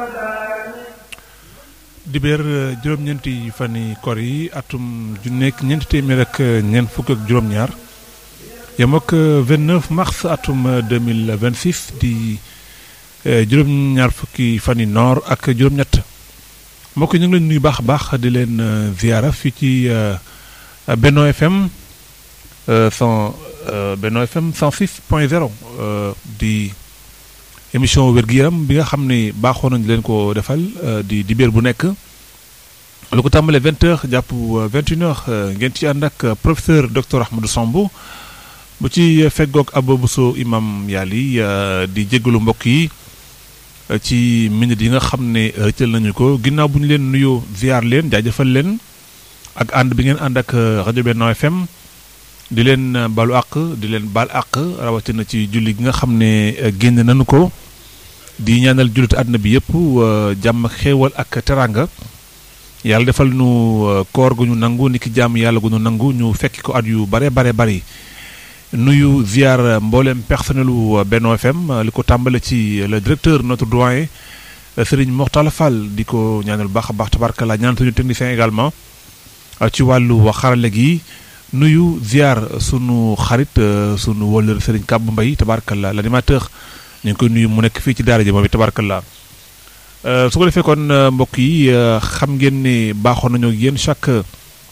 dibéer juróom-ñeenti fani kor yi atum ju nekk ñeenti téeméer ak ñeent fukk ak juróom-ñaar yem ak 29 mars atum 2026 di juróom-ñaar fukki fani noor ak juróom-ñett mbokk ñu ngi leen nuyu baax a baax di leen ziara fii ci Benno FM cent Benno FM 106 point 0 di émission wér-gu-yaram bi nga xam ne baaxoo nañ leen ko defal di dibéer bu nekk lu ko tàmbalee 20 heures jàpp 21 heures ngeen ci ànd ak professeur docteur Ahmadou Samb bu ci feggoog Abou Bousso imam Yali di jéggalu mbokk yi ci minute yi nga xam ne rëccal nañu ko ginnaaw bu ñu leen nuyoo ziar leen jaajëfal leen ak ànd bi ngeen ànd ak rajo Benno FM di leen balu àq di leen baal àq rawatina ci julli gi nga xam ne génn nañu ko di ñaanal jullit àdduna bi yëpp jàmm xéewal ak teranga yàlla defal nu koor gu ñu nangu ni ki jàmm yàlla gu ñu nangu ñu fekki ko at yu bare bare bari nuyu ziar mboolem personnelu Benno FM li ko tàmbale ci le directeur notre doyen Serigne Moxtala Fall di ko ñaanal baax a baax tabarkalla ñaan suñu technicien également ci wàllu xarale gi nuyu ziar sunu xarit sunu wóllër Serigne Kàbb Mbay tabarkalla l'animateur ñu ngi koy nuyu mu nekk fii ci daara ji moom it tabarkalla su ko defee kon mbokk yi xam ngeen ne baaxoon nañoo ak yéen chaque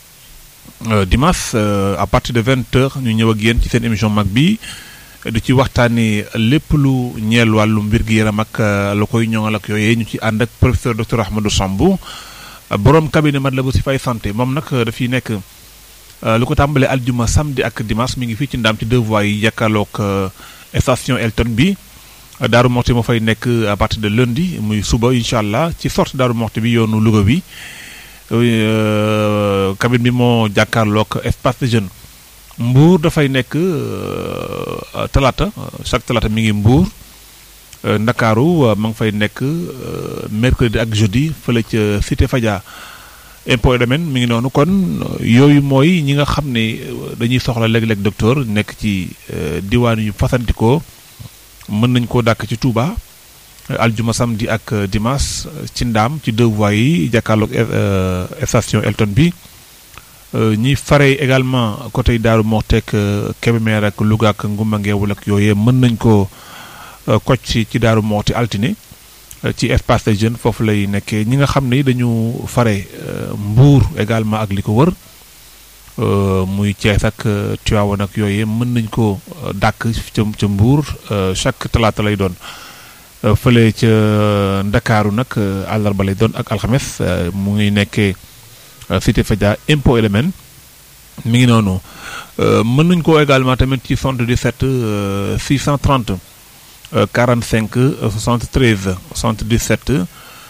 dimanche à partir de vingt heures ñu ñëw ak yéen ci seen émission mag bi du ci waxtaanee lépp lu ñeel wàllu mbir gi yaram ak la koy ñoŋal ak yooyee ñu ci ànd ak professeur docteur Ahmadou Samb borom cabinet Matlaboul Chifaay santé moom nag dafiy nekk lu ko tàmbalee aljuma samedi ak dimanche mi ngi fii ci ndaam ci deux voies yi jàkkaarloog station Elton bi Daaru Moxti moo fay nekk à partir de lundi muy suba incha allah ci sorte Daaru Moxti bi yoonu Louga bi cabine bi moo jàkkaarloog espace de jeune Mbour dafay nekk talaata chaque talaata mi ngi Mbour Ndakaaru ma ngi fay nekk mercredi ak jeudi fële ca Cité Fadia impôt domaine mi ngi noonu kon yooyu mooy ñi nga xam ne dañuy soxla léeg-léeg docteur nekk ci diwaan yu fasantikoo mën nañ koo dàkk ci Touba aljuma samedi ak dimanche ci ndaam ci deux voies yi jàkkaarloog station Elton bi ñi fare également côté Daaru Moxteek Kébémer ak Louga ak Ngumba Ngeewul ak yooyee mën nañ ko koc ci ci Daaru Moxti altine ci espace des jeunes foofu lay nekkee ñi nga xam ne dañu fare Mbuur également ak li ko wër muy Thiès ak Tivaouane ak yooyee mën nañ ko dàkk ca ca Mbuur chaque talaata lay doon fële ca Ndakaaru nag àllarba lay doon ak alxames mu ngi nekkee Cité Fadia impôt élément mi ngi noonu mën nañ ko également tamit ci 77 630 45 73 77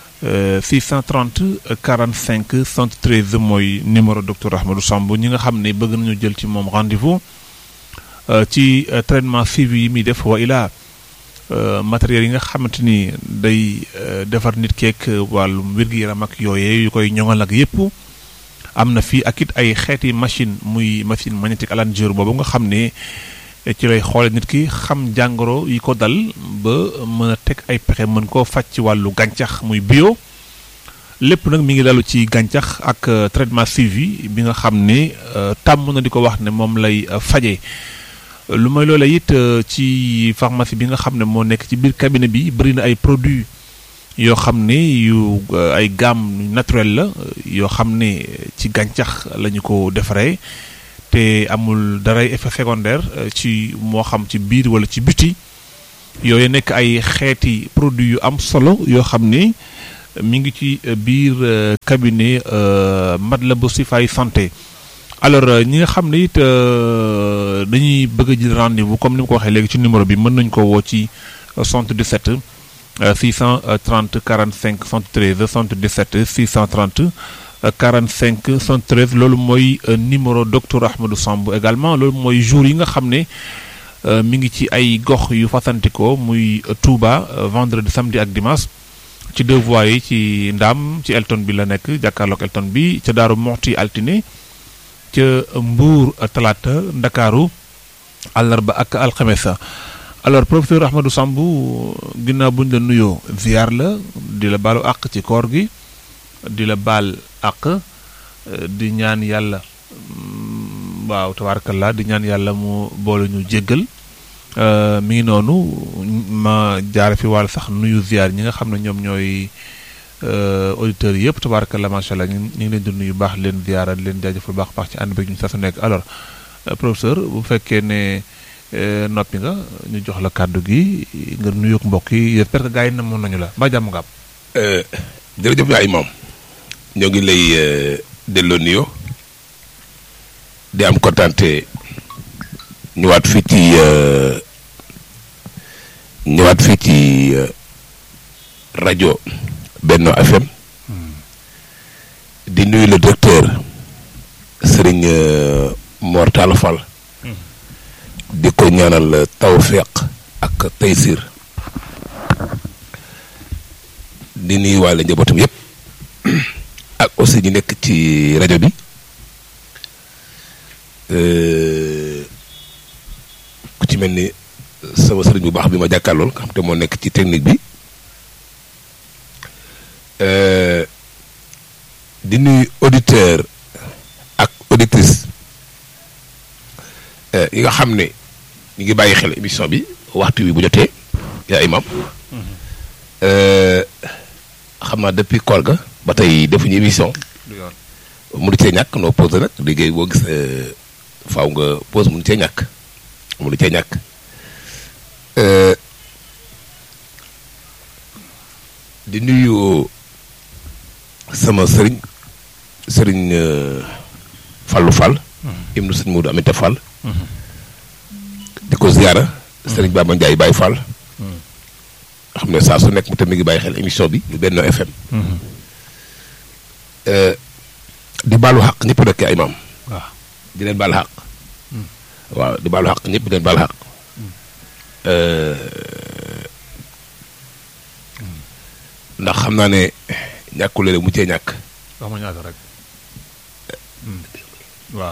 630 45 73 mooy numéro docteur Ahmadou Samb ñi nga xam ne bëgg nañu jël ci moom rendez-vous ci traitement suivi yi muy def wa ilaa matériel yi nga xamante ni day defar nit keek wàllu wér-gu-yaram ak yooyee yu koy ñoŋal ak yépp am na fii ak it ay xeeti machine muy machine magnétique Alan-Dior boobu nga xam ne ci lay xoole nit ki xam jàngoro yi ko dal ba mën a teg ay pexe mën koo faj ci wàllu gàncax muy bio lépp nag mi ngi dalu ci gàncax ak traitement suivi bi nga xam ne tàmm na di ko wax ne moom lay faje lu may loola it ci pharmacie bi nga xam ne moo nekk ci biir cabinet bi bëri na ay produits yoo xam ne yu ay gamme naturel la yoo xam ne ci gàncax la ñu ko defaree te amul daray effet secondaire ci moo xam ci biir wala ci biti yooyu nekk ay xeeti produits yu am solo yoo xam ne mi ngi ci biir cabinet Matlaboul Chifaay santé alors ñi nga xam ne it dañuy bëgg a jël rendez-vous comme ni ma ko waxee léegi ci numéro bi mën nañu ko woo ci 77 630 45 73 77 630 45 73 loolu mooy numéro docteur Ahmadou Samb également loolu mooy jour yi nga xam ne mi ngi ci ay gox yu fasantikoo muy Touba vendredi samedi ak dimanche ci deux voies yi ci Ndaam ci Elton bi la nekk jàkkaarloog Elton bi ca Daaru Moxti altine ca Mbuur talaata Ndakaaru àllarba ak alxames alors professeur Ahmadou Samb ginnaaw bu ñu la nuyoo ziar la di la baalu àq ci koor gi di la baal àq di ñaan yàlla waaw tabaarakallah di ñaan yàlla mu boole ñu jéggal mi ngi noonu ma jaare fi wàll sax nuyu ziar ñi nga xam ne ñoom ñooy auditeurs yëpp tabaarakallah macha allah ñu ngi leen di nuyu baax leen ziara di leen jaajëfal baax baax ci ànd beeg ñu saa su nekk alors professeur bu fekkee ne noppi nga ñu jox la kàddu gi nga nuyoog mbokk yi j'espère que gars yi namoon nañu la mbaa jàmm nga am. jërëjëf yaay moom ñoo ngi lay delloo nuyoo di am kontante ñëwaat fii ci ñëwaat fii ci rajo Benno FM di nuyu le directeur Serigne Mor Talla Fall di ko ñaanal tawféq ak taysir di nuyu waale njabootam yëpp ak aussi ñu nekk ci rajo bi ku ci mel ni sama sëriñ bu baax bi ma jàkkaarlool nga xam te moo nekk ci technique bi di nuyu auditeur ak auditrice yi nga xam ne ñu ngi bàyyi xel émission bi waxtu wi bu jotee yaa imam xam naa depuis koor ga ba tey defuñu émission mënu cee ñàkk noo pause nag liggéey boo gis faaw nga pause mënu cee ñàkk mënu cee ñàkk di nuyu sama sëriñ sëriñ Fallou Fall im nu sëriñ Modou Amita Fall di ko ziyaara sëriñ Baba Ndiaye Baye Fall xam ne saa su nekk mu tam mi ngi bàyyi xel émission bi ñu Benno FM di baalu xaq ñëpp nag ay maam waaw di leen baal xaq waaw di baalu xaq ñëpp di leen baal xaq ndax xam naa ne ñàkkul léeg mu cee ñàkk wax ma ñaata rek waaw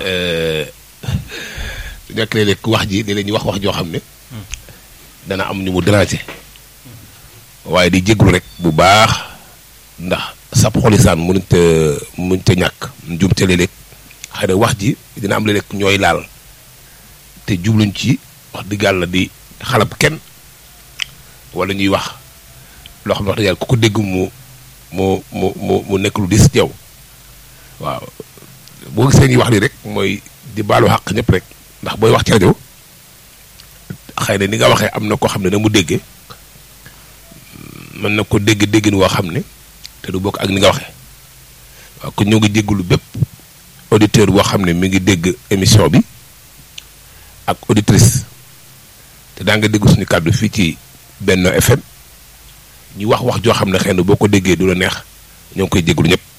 ñàkk léeg-léeg wax ji léeg-léeg ñu wax wax joo xam ne dana am ñu mu déranger waaye di jéglu rek bu baax ndax sab xolisaan mënut a mënut a ñàkk njumte léeg-léeg xëy na wax ji dina am léeg-léeg ñooy laal te jubluñ ci wax dëgg yàlla di xalab kenn wala ñuy wax loo xam ne wax dëgg yàlla ku ko dégg mu mu mu mu mu nekk lu dis yow waaw boo gisee ñuy wax lii rek mooy di baalu xàq ñëpp rek ndax booy wax ci rajo xëy na ni nga waxee am na koo xam ne na mu déggee mën na ko dégg déggin woo xam ne te du bokk ak ni nga waxee waaw kon ñoo ngi jégalu bépp auditeur boo xam ne mi ngi dégg émission bi ak auditrice te daa nga dégg suñu kàddu fii ci Benno FM ñu wax wax joo xam ne xëy na boo ko déggee du la neex ñoo ngi koy jégalu ñëpp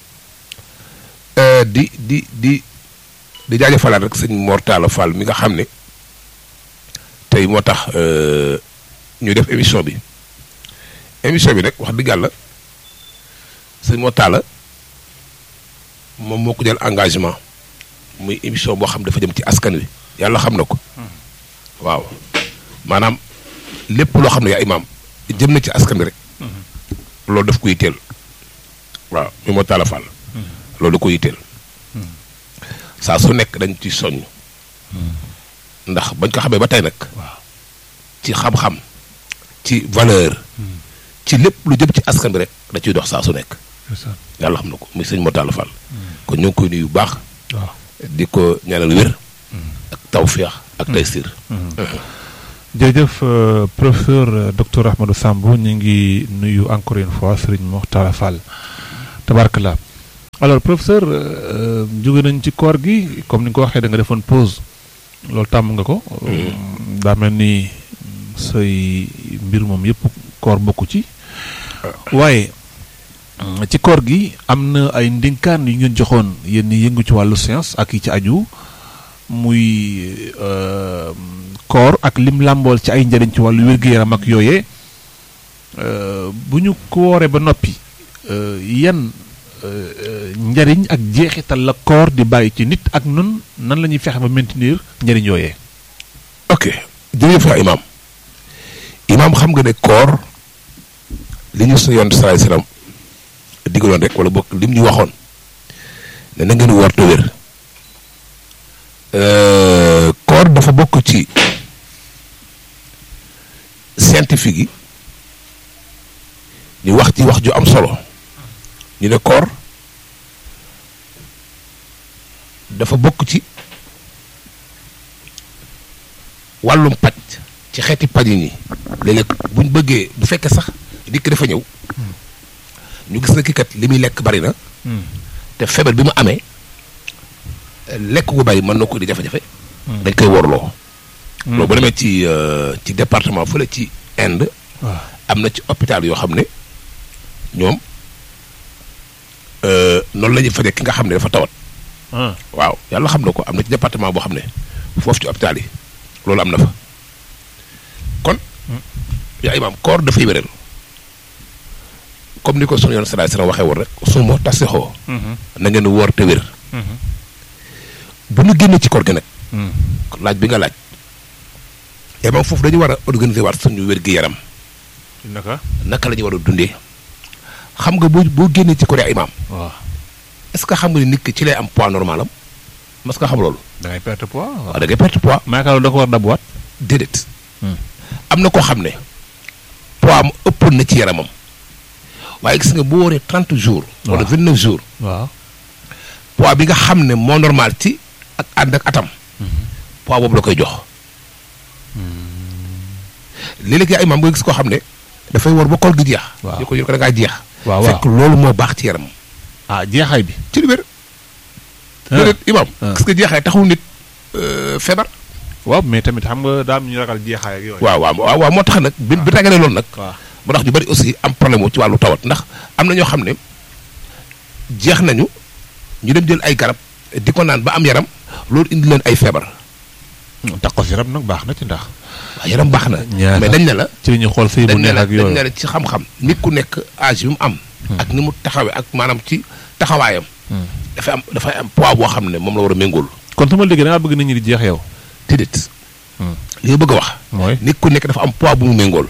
di di di di jaajëfalaat rek sëñ Mor Talla Fall mi nga xam ne tey moo tax ñu def émission bi émission bi nag wax dëgg yàlla sëñ Mor Talla moom moo ko jël engagement muy émission boo xam dafa jëm ci askan wi yàlla xam na ko waaw maanaam lépp loo xam ne yaa imaam jëm na ci askan wi rek loolu daf ko yitteel waaw mi Mor Talla Fall loolu da ko yitteel saa su nekk dañ ci soññ ndax bañ ko xamee ba tey nag ci xam-xam ci valeur ci lépp lu jëm ci askan bi rek da ciy dox saa su nekk yàlla xam na ko muy sëñ Mor Talla Fall kon ñu ngi koy nuyu bu baax waaw di ko ñaanal wér ak tawféex ak taysir jërëjëf professeur docteur Ahmadou Samb ñu ngi nuyu encore une fois Serigne Mor Talla Fall tabarkalla alors professeur jóge nañ ci koor gi comme ni nga ko waxee da nga defoon pause loolu tàmm nga ko daa mel ni say mbir moom yëpp koor bokku ci waaye ci koor gi am na ay ndénkaan yu ngeen joxoon yéen ñi yëngu ci wàllu science ak yi ci aju muy koor ak lim làmbool ci ay njëriñ ci wàllu wér-gu-yaram ak yooyee bu ñu ko wooree ba noppi yan njariñ ak jeexital la koor di bàyyi ci nit ak nun nan la ñuy fexe ba maintenir njariñ yooyee ok jërëjëf yaa imaam imaam xam nga ne koor li ñu suñu yoon salaay salaam digaloon rek wala bokk lim ñu waxoon ne na ngeen woor te wér koor dafa bokk ci scientifique yi ñu wax ci wax ju am solo ñu ne koor dafa bokk ci wàllum paj ci xeeti paj yi nii léeg-léeg bu ñu bëggee bu fekkee sax dikk dafa ñëw ñu gis na kii kat li muy lekk bari na te feebar bi mu amee lekk gu bari mën na ko di jafe-jafe dañ koy worloo loolu bu demee ci ci département fële ci Inde am na ci hôpital yoo xam ne ñoom noonu la ñuy fajee ki nga xam ne dafa tawat waaw yàlla xam na ko am na ci département boo xam ne foofu ci hôpital yi loolu am na fa kon yaa imaam koor dafay wéral comme ni ko sunu yoon salaay salaam waxee woon rek su moo tasixoo na ngeen woor te wér bu ñu génnee ci koor gi nag laaj bi nga laaj imaam foofu dañu war a organiser waat suñu wér gi yaram naka naka la ñu war a dundee xam nga boo boo génnee ci koor imaam waaw est-ce que xam nga ni nit ki ci lay am poids normal am mas nga xam loolu da ngay perte poids waaw da ngay perte poids maakaar da ko war dabuwaat déedéet am na koo xam ne poids am ëppoon na ci yaramam waaye gis nga bu wooree trente jours wala vingt neuf jours waaw poids bi nga xam ne moo normal ci ak ànd ak atam poids boobu la koy jox léeg-léeg yaa imaam nga gis koo xam ne dafay war ba koor gi jeex waaw ñu ko ñu ko da ngaa jeex waaw fekk loolu moo baax ci yaramam ah jeexaay bi ci lu wér déedéet imaam gis nga jeexaay taxul nit feebar waaw mais tamit xam nga daa am ñu ragal jeexaay ak yooyu waaw waaw waaw waaw moo tax nag bi bi tagalee loolu nag waaw moo tax ñu bari aussi am problème wu ci wàllu tawat ndax am na ñoo xam ne jeex nañu ñu dem jël ay garab di ko naan ba am yaram loolu indi leen ay feebar tax ko si yaram nag baax na ci ndax waaw yaram baax na ñaata mais dañ ne la ci li ñuy xool sëy bu dañ ne neex la ak dañ yooyu ne la ci xam-xam nit ku nekk âge bi mu am ak ni mu taxawee ak maanaam ci taxawaayam dafay am dafay am poids boo xam ne moom la war a méngool kon su ma déggee da ngaa bëgg nit ñi di jeex yow déedéet li nga bëgg a wax mooy nit ku nekk dafa am poids bu mu méngool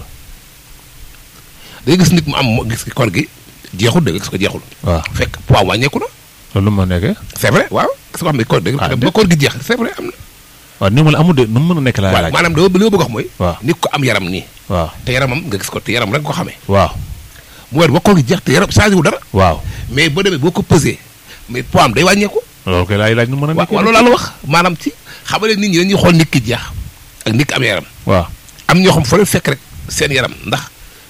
day gis nit mu am mo- gis koor gi jeexul da nga gis ko jeexul waaw fekk poids wàññeeku na loolu ma nekkee c'est vrai waaw gis nga xam ne koor dëgg Ah, ba koor gi jeex c'est vrai am na waaw ni ma la amul de nu mu mën a nekk laa voilà laaj maanaam dama li ma bëgg a wax mooy waaw nit ko am yaram nii waaw te yaramam nga gis ko te yaram rek nga ko xamee waaw mu weer ba koor gi jeex te yaram changé wu dara waaw mais boo demee boo ko pesé mais poids am day wàññeeku loolu koy laay laaj nu mu mën a waaw nekkee waaw loolu laa la wax maanaam ci xam nga nit ñi dañuy xool nit ki jeex ak nit ki am yaram waaw am ñoo xam fa leen fekk rek seen yaram ndax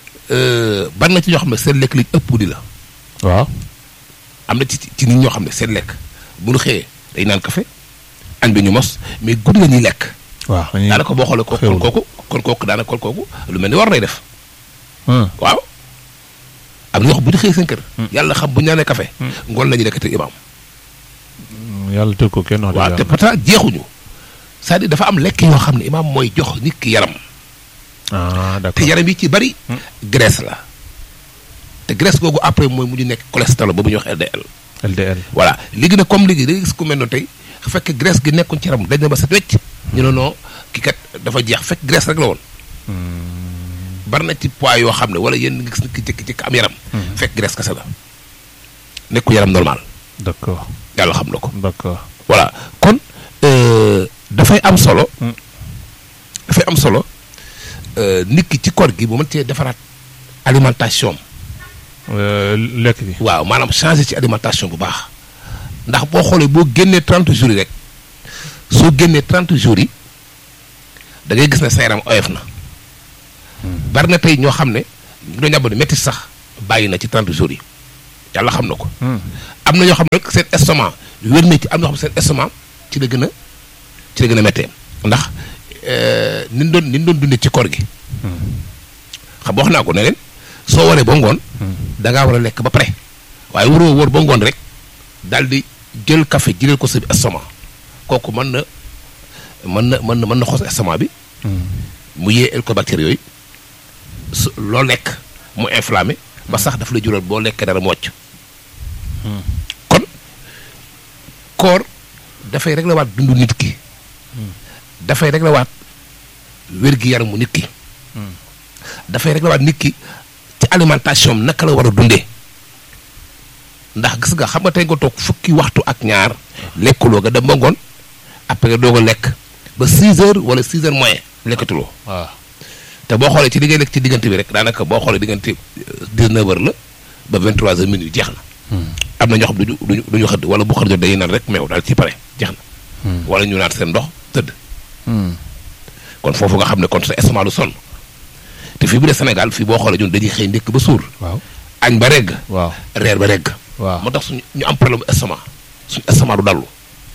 ban na ci ñoo xam ne seen lekk li ëpp di la waaw am na ci ci nit ñoo xam ne seen lekk bu ñu xëyee day naan café añ bi ñu mos mais guddi la ñuy lekk waaw dañuy daanaka boo xoolee ko kon xewlu. kooku kon kooku daanaka kon kooku lu mel ni war lay def Hmm. waaw am na ñoo xam bu ñu xëyee seen kër yàlla xam bu ñu naanee café ngoon la ñuy lekk te imaam yàlla tëgg ko kenn wax waaw te dëgg pourtant jeexuñu c'est-à-dire dafa am lekk yoo xam ne imaam mooy jox nit ki yaram ah te d'accord yaram yi ci bari graisse la te graisse googu après mooy mu ñu nekk cholestérol ba bu ñuy wax LDL LDL voilà léegi nag comme léegi da ngay gis ku mel noonu tey fekk graisse gi nekkuñ ci yaram dañ na ba set wecc ñu ne non kii kat dafa jeex fekk graisse rek la woon bari na ci poids yoo xam ne wala yéen nga gis nit ki jékki-jékki am yaram fekk graisse kese la nekku yaram normal d'accord yàlla xam na ko d'accord voilà kon euh, dafay am solo Hmm. dafay am solo euh, nit ki ci koor gi bu mën cee defaraat alimentation am Euh, lekk bi waaw maanaam changer ci alimentation bu baax ndax boo xoolee boo génnee 30 jours yi rek soo génnee 30 jours yi da ngay gis ne sa yaram oyof na bari na tey ñoo xam ne ñu doon yàbb ne métti sax bàyyi na ci 30 jours yi yàlla xam na ko Hmm. am na ñoo xam ne rek seen estomac wér na ci am na ñoo xam ne seen estomac ci la gën a ci la gën a méttee ndax euh, ni ñu doon ni ñu doon dundee ci koor gi xam nga wax naa ko ne leen soo waree ba ngoon da ngaa war a lekk ba pare waaye waroo wóor ba ngoon rek daal di jël café jëlal ko sa estomac kooku mën na mën na mën na mën na xos estomac bi mu yee hélicobactère yooyu su loo lekk mu inflammé ba sax daf la jural boo lekkee dara mu wàcc kon koor dafay régler waat dundu nit ki dafay régler waat wér-gi-yaramu nit ki dafay rek la waat nit ki ci alimentation am naka la war a dundee ndax gis nga xam nga tey nga toog fukki waxtu ak ñaar lekkuloo nga dem ba ngoon après doo ko lekk ba 6 heures wala 6 heures moyen lekkatuloo waaw te boo xoolee ci li ngay lekk ci diggante bi rek daanaka boo xoolee diggante 19 heures la ba 23 heures minuit jeex na. am na ñoo xam duñu duñu duñu xëdd wala bu xëdd jot dañuy naan rek meew daal ci pare jeex na. wala ñu naan seen ndox tëdd. kon foofu nga xam ne kon sa estomac lu sonn te fii bu dee Sénégal fii boo xoolee ñun dañuy xëy ndékk ba suur. waaw añ ba regg. waaw reer ba regg. waaw moo tax suñu ñu am problème estomac suñu estomac du dallu.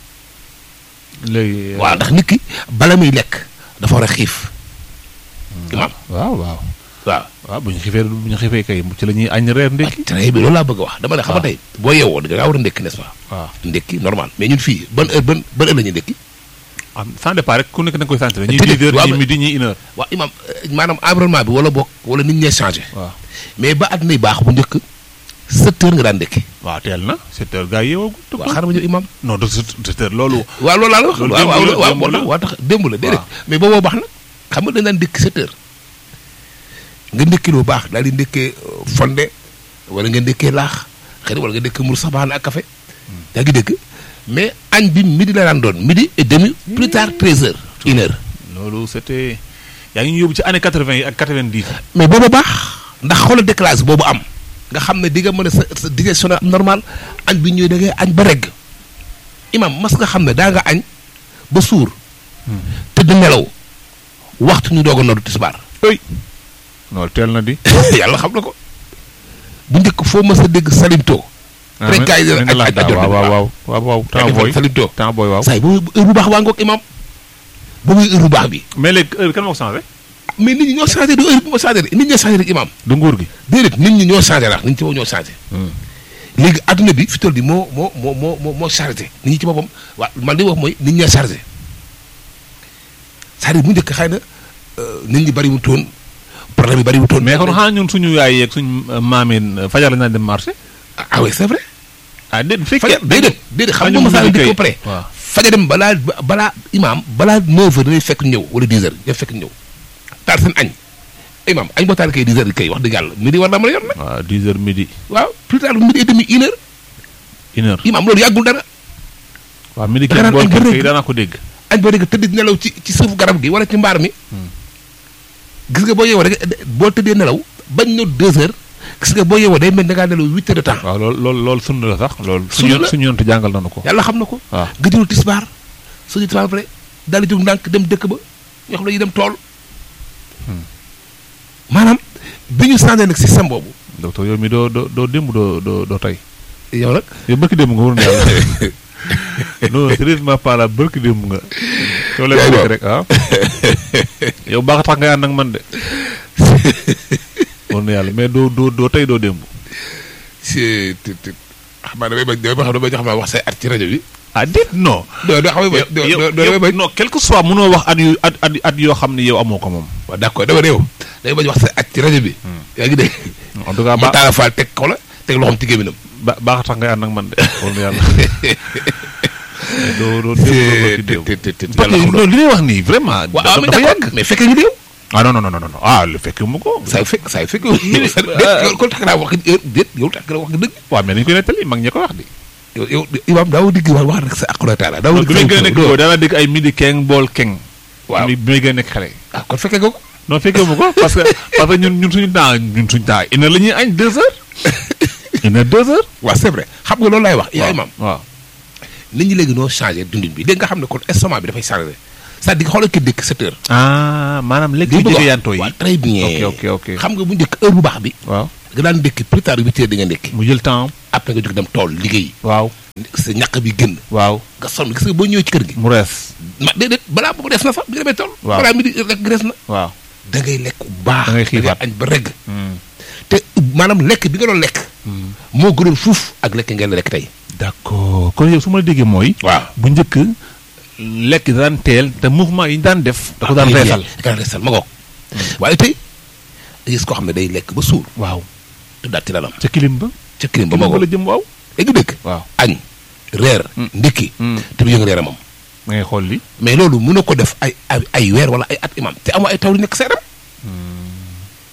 léegi. waaw ndax nit ki bala muy lekk dafa war a xiif. imaam waaw waaw. waaw. waaw bu ñu xiifee bu ñu xiifee kay ci la ñuy añ reer ndékki. très bien loolu laa bëgg a wax dama ne xam nga tey boo yeewoo da ngaa war a ndékki n'est-ce pas. waaw ndékki normal mais ñun fii ban heure ban ban heure la ñuy ndékki. am sans départ rek ku nekk da nga koy sentir. ñii Tëddee, 10 heures waaw, ñii mais- midi ñii une heure. waaw imaam euh, maanaam environnement bi wala bokk wala nit ñee changé. waaw mais ba àdduna yi baax bu njëkk sept heures nga daan ndékki. waaw teel na 7 heures gars yi yeewoo. waaw xaaral ma ñëw imaam. non de 7 heures loolu. waaw loolu laa la wax. Loolu waaw démb la, waaw démb waaw la. waaw tax démb la déedéet. waaw. mais booboo baax na xam nga dañ daan ndékki sept heures. nga ndékki lu baax daal di ndékkee euh, fonde wala nga ndékkee laax xëy na wala nga ndékkee mburu sax baax na ak café. yaa ngi dégg mais añ bi midi la daan doon midi et demi plus tard treize heures une heure. loolu c'était yaa ngi ñu yóbbu ci année 80 yi ak 90. mais booba baax ndax xoolal décalage boobu am nga xam ne di nga mën a sa sa digestion am normal añ bi ñëwee da ngay añ ba regg imam mas nga xam ne daa nga añ ba suur tëdd nelaw waxtu ñu doog a noddu tisbaar oui loolu teel na di. yàlla xam na ko bu njëkk foo mës a dégg salimto rek gars yi dina aj aj ajoon waaw waaw waaw waaw waaw temps booy salimto temps booy waaw. saay boobu heure bu baax waa ngoog imam boobu heure bu baax bi mais léegi heure kan moo ko changé. mais nit ñi ñoo changé du heure bi moo changé de nit ñoo changé rek imam du nguur gi. déedéet nit ñi ñoo changé la nit ñi ci boppam ñoo changé léegi adduna bi fi toll nii moo moo moo moo moo moo chargé nit ñi ci boppam waa man li wax mooy nit ñee chargé c'est-à-dire bu njëkk xëy na euh, nit ñi bari wu toon problème yi bari wu toon mais kon xanaa ñun suñu yaay yeeg suñu maamin fajar la ñu daan dem marché. ah oui c'est vrai ah déet bu fajar fekkee. déedéet déedéet xam nga fajar masaa bu dëkk kay. ba pare waaw fajar dem balaa balaa imaam balaa 9 heures dañuy fekk ñëw wala 10 heures ñoo fekk ñëw taal seen añ imaam añ boo taal kay 10 heures kay wax dëgg yàlla midi war naa mën a yor nag waaw 10 heures midi waaw plus tard midi et demi une heure une heure. imaam loolu yàggul dara waaw midi da nga kenn naan bool añ ba kay rëgg. daanaa ko dégg. añ boo dégg tëdd di nelaw ci ci suufu garab gi wala ci mbaar mi gis nga boo yeewoo rek boo tëddee nelaw bañ na deux heures gis nga boo yeewoo day mel da ngaa nelaw huit heures de temps waaw loolu loolu loolu sunna la sax loolu. Sunna suñu la. suñu yonent jàngal nañu ko. yàlla xam na ko waaw nga jël tisbaar suñu tisbaar ba pare daal di jóg ndànk dem dëkk ba ñoo xam ne ñu dem tool maanaam bi ñu changé nag système boobu docteur yow mi doo doo doo démb doo doo doo tey. yow nag yow bëkk démb nga waroon yàlla. non sérieusement pas la bëkk démb nga. yow la Yaay bëgg boobu. rek ah. yow baax tax nga ànd ak man de. war na yàlla mais doo doo doo tey doo démb. si ti ti xam naa damay bañ damay bañ damay xam naa wax say at ci rajo bi ah déet non. doo doo xam yow doo yow doo damay yow bañ non quel que soit mënoo wax at yu at at at yoo xam ne yow amoo ko moom. waaw d'accord dama ne yow damay bañ wax say at ci rajo bi yaa ngi dégg en tout cas mu ba taala faal teg ko la teg loxoom ci gémminam ba baax tax ngay ànd ak man de. war na yàlla. mais doo doo démb doo bëkk démb. te te te parce que loolu li ngay wax nii vraiment. waaw dafa mais dafa d'accord yàgg. mais fekkee ñu déew ah non non non non non ah lu fekkee mu ko. saa yu fekk saa yu fekk yow kon tax naa wax déet yow tax nga wax dëgg waaw mais dañu koy nettali mag ñi ko wax di. yow yow imaam daaw digg wax wax rek sa aqula taala daaw bi may gën a nekk boobu daanaa dégg ay midi keng bool keng. waaw bi may gën a nekk xale. ah kon fekkee nga ko non fekkee mu ko parce que parce que ñun ñun suñu temps ñun suñu temps une heure la ñuy añ deux heures. une heure deux heures. waaw c'est vrai xam nga loolu laay wax yaa imaam waaw nit ñi léegi noo changé dundin bi dégg nga xam ne kon estomac bi dafay changé c'est-à-dire xoolal ki dëkk sept heures ah maanaam lekk li bi bëgg jege wax yantoo yi. waaw très bien ok ok ok. xam nga bu njëkk heure bu baax bi waaw nga daan ndékki plus tard huit heures di nga ndékki mu jël temps après nga jóg dem tool liggéey waaw sa ñaq bi génn waaw nga sonn gis nga boo ñëwee ci kër gi mu rees. ma déedéet balaa boobu des na sax bi nga demee tool Waaw. balaa mi di rek des na waaw. da ngay lekk bu baax Da ngay xiifaat. añ ba regg Hmm. te maanaam lekk bi nga doon lekk moo gënoon fuuf ak lekk ngeen lekk tey d'accord kon yow su ma la déggee mooy. waaw bu njëkk lekk daan teel te mouvement yi ñu daan def. da ko daan reesal. da ko daan reesal ma ngoog waaye tey da gis koo xam ne day lekk ba suur waaw te daal ci lalam ca kilim ba. ca kirim ba ma kilim ba la ngoog jëm waaw. léegi dëkk waaw. añ reer Mm. ndékki Mm. te du yëngal yaramam ma ngay xool li. mais loolu mën na ko def ay ay ay weer wala ay at imam te amoo ay taw di nekk sa yaram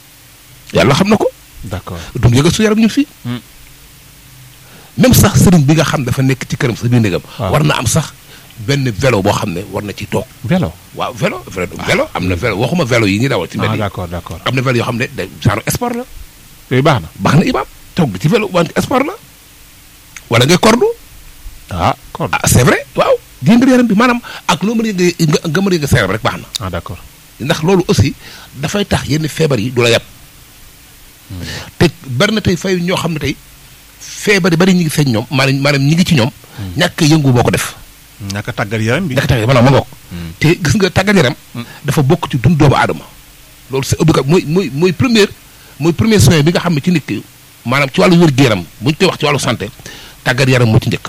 yàlla xam na ko d'accord duñ yëgal su yaram ñun fii même sax sëriñ bi nga xam dafa nekk ci këram sa biir néegam waaw. war na am sax benn vélo boo xam ne war na ci toog vélo waaw vélo vélo vélo am na vélo waxuma vélo yi ñuy dawal ci mbedd ah yi d'accord d'accord am na vélo yoo xam ne da genre sport la yooyu baax na baax na imaam toog ci vélo wante sport la wala ngay kordu ah kon ah c'est vrai waaw di yëngal yaram bi maanaam ak loo mën a yëngal nga nga mën a yëngal sa yaram rek baax na ah d'accord ndax loolu aussi dafay tax yenn feebar yi du la yàpp te bari na tey fay ñoo xam ne tey feebar yi bari ñu ngi feeñ ñoom maanaam maanaam ñi ngi ci ñoom ñàkk a yëngu boo ko def ñàkk a tàggat yaram bi ñàkk a tàggat maanaam ma ngoog te gis nga tàggat yaram dafa bokk ci dund doomu aadama loolu c'est obligatoire mooy mooy mooy première mooy premier soin bi nga xam ne ci nit ki maanaam ci wàllu wér-gu-yaram bu ñu koy wax ci wàllu santé tàggat yaram moo ci njëkk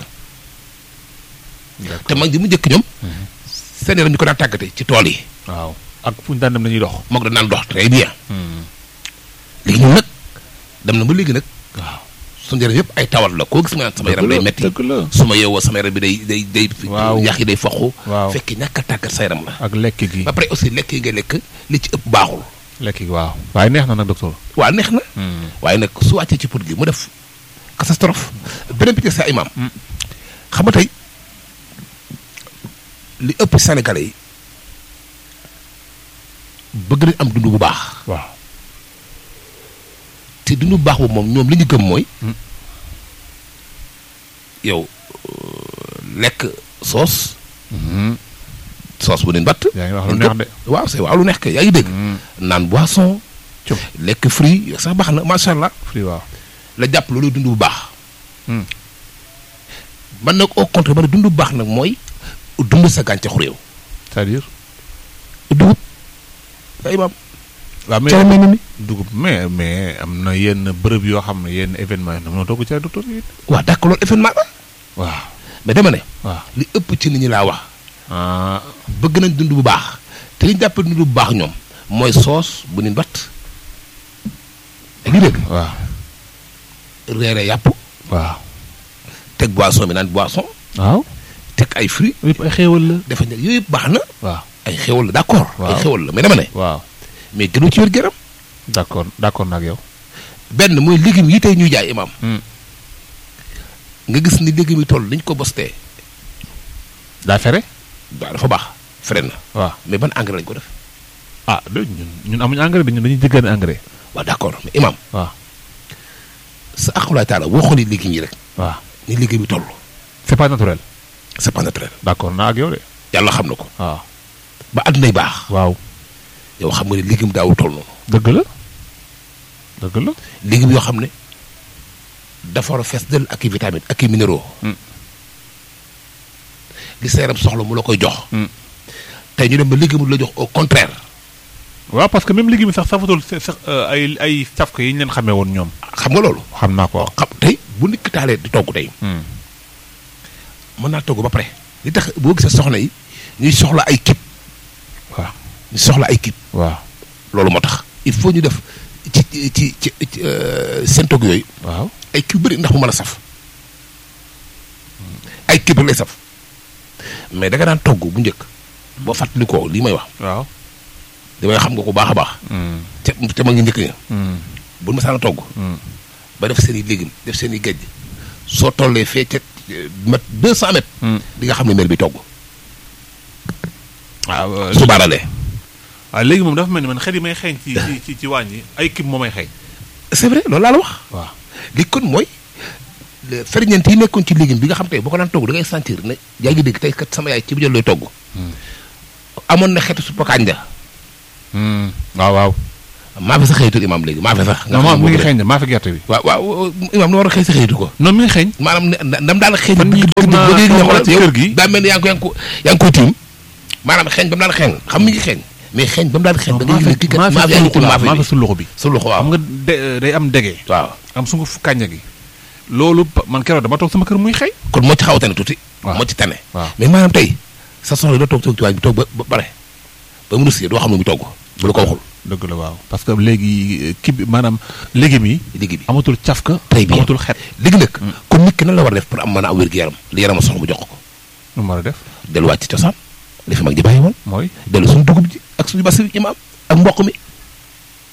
te mag ñi mu njëkk ñoom seen yaram ñu ko daan tàggate ci tool yi waaw ak fu ñu daan dem dañuy dox moog da naan dox très bien léegi ñun nag dem na ba léegi nag waaw suñu yaram yëpp ay tawat la koo gis nga naan sama yaram day metti dëgg la su ma yeewoo sama yaram bi day day day Waaw. yax yi day foqu waaw fekk ñàkk a tàggat sa yaram la ak lekk gi ba pare aussi lekk yi nga lekk li ci ëpp baaxul lekk gi waaw waaye neex na nag docteur waa neex na waaye nag su wàccee ci put gi mu def catastrophe beneen bi ci sa imam Mm. xam nga tey li ëpp Sénégalais yi bëgg nañ am dund bu baax waaw te dund bu baax boobu moom ñoom li ñu gëm mooy Mm. yow euh, lekk soos soos bu nin batt yaa ngi wax lu neex de waaw c'est waaw lu neex kay yaa ngi dégg naan boisson Cum. lekk fruit sax baax na macha allah free waaw la jàpp loolu dund bu baax Hmm. man nag au contraire man dund bu baax nag mooy dund sa gàncaxu réew c'est-à-dire dugub ay maam waaw mais cere mel ni dugub mais mais am na yenn bërëb yoo xam ne yenn événement yi noo togg cere docteur yi waaw d'accord loolu événement la waaw mais dama ne waaw li ëpp ci nit ñi laa wax ah bëgg nañ dund bu baax te li ñu jàppee dund bu baax ñoom mooy soos bu nin batt yaa ngi dégg waaw reere yàpp waaw teg boisson bi naan boisson waaw teg ay fruits yëpp ay xéewal la dafa ne yooyu yëpp baax na waaw ay xéwal la d'accord ay Waaw. xéwal la mais dama ne waaw mais gënu ci wér-gu-yaram d'accord d'accord nag yow benn mooy légumes yi tey ñuy jaay imam Hmm. nga gis ni légumes yi toll niñ ko bostee daa fere waaw dafa baax frais na waaw mais ban engrais lañ ko def ah de ñun ñun amuñu engrais dañu dañuy jëggaane engrais waaw d'accord mais imam waaw sa aqulaay taala boo xoolee légumes yi rek waaw ni légumes yi toll c'est pas naturel c'est pas naturel d'accord naa ak yow de yàlla xam na ko waaw ba àddunay baax waaw yow xam nga ne légume daawul toll noonu dëgg la dëgg la légumes yoo xam ne dafa war a fees dell ak i vitamines ak i minéraux Hmm. li sa yaram soxla mu la koy jox Hmm. tey ñu dem ba légume la jox au contraire waaw parce que même légumes yi sax safatul sa- sax ay ay safka yi ñu leen xamee woon ñoom xam nga loolu xam naa ko xam tey bu nit ki taalee di togg tey mën naa togg ba pare li tax boo gisee soxna yi ñuy soxla ay kit waaw ñu soxla ay kit waaw loolu moo tax il faut ñu def ci ci ci ci euh, seen togg yooyu waaw ay kii bëri ndax mu mën a saf ay kii rek lay saf mais da nga daan togg bu njëkk boo fàttali ko lii may wax waaw damay xam nga ko baax a baax te te ma ngi njëkk ña bu ma saan togg ba def seen i légumes def seen i gejj soo tollee fee ca euh, mat deux cent mètres di nga xam ne mel bi togg waaw su baaralee waaw léegi moom dafa mel ni man xel yi may xeeñ ci ci ci ci waañ yi ay kib moo may xeeñ c'est vrai loolu laa la wax waaw li kon mooy le ferñeent yi nekkoon ci légume bi nga xam tey boo ko daan togg da ngay sentir ne yaa ngi dégg tey kat sama yaay ci bu jël looy togg amoon na xeetu suppu kànja waaw waaw maa fi sa xëyitu imaam léegi maa fi sax nga non xam moom mi ngi boobu xeeñ de maa fi gerte bi de waaw waaw imaam nu war a xëy sa xëyitu ko non mi ngi xeeñ maanaam ne ndam daal xëy Fan yii toog naa- ba léegi nga xoolal ci yow kër gi. daa mel ni yaa ngi ko yaa ngi ko yaa ngi koy tiim maanaam xeeñ ba mu daan xeeñ xam mi ngi xeeñ mais xeeñ ba mu daan xeeñ da ngay yëg ne kii kat maa fi yaa ngi tiim maa maa fi fi su loxo bi su loxo waaw xam nga de day am dege waaw am sunguf kànja gi loolu pa- man keroog dama toog sama kër muy xëy kon moo ci xaw a tane tuuti waaw. moo ci tane waaw mais maanaam tey sa soxla doo toog toog ci waañ bi toog ba ba pare ba mu russi doo xam ne mu togg bu la ko waxul dëgg la waaw parce que léegi kii bi maanaam légumes yi liggéey bi amatul cafka Très bien. amatul xet léegi nag kon nit ki nan la war a def pour am mën a am wér-gu-yaram li yaram a soxla mu jox ko nu mu war a def delluwaat ci cosaan li fi mag ji bàyyi woon mooy dellu suñu dugub ji ak suñu basi yi ma am ak mboq mi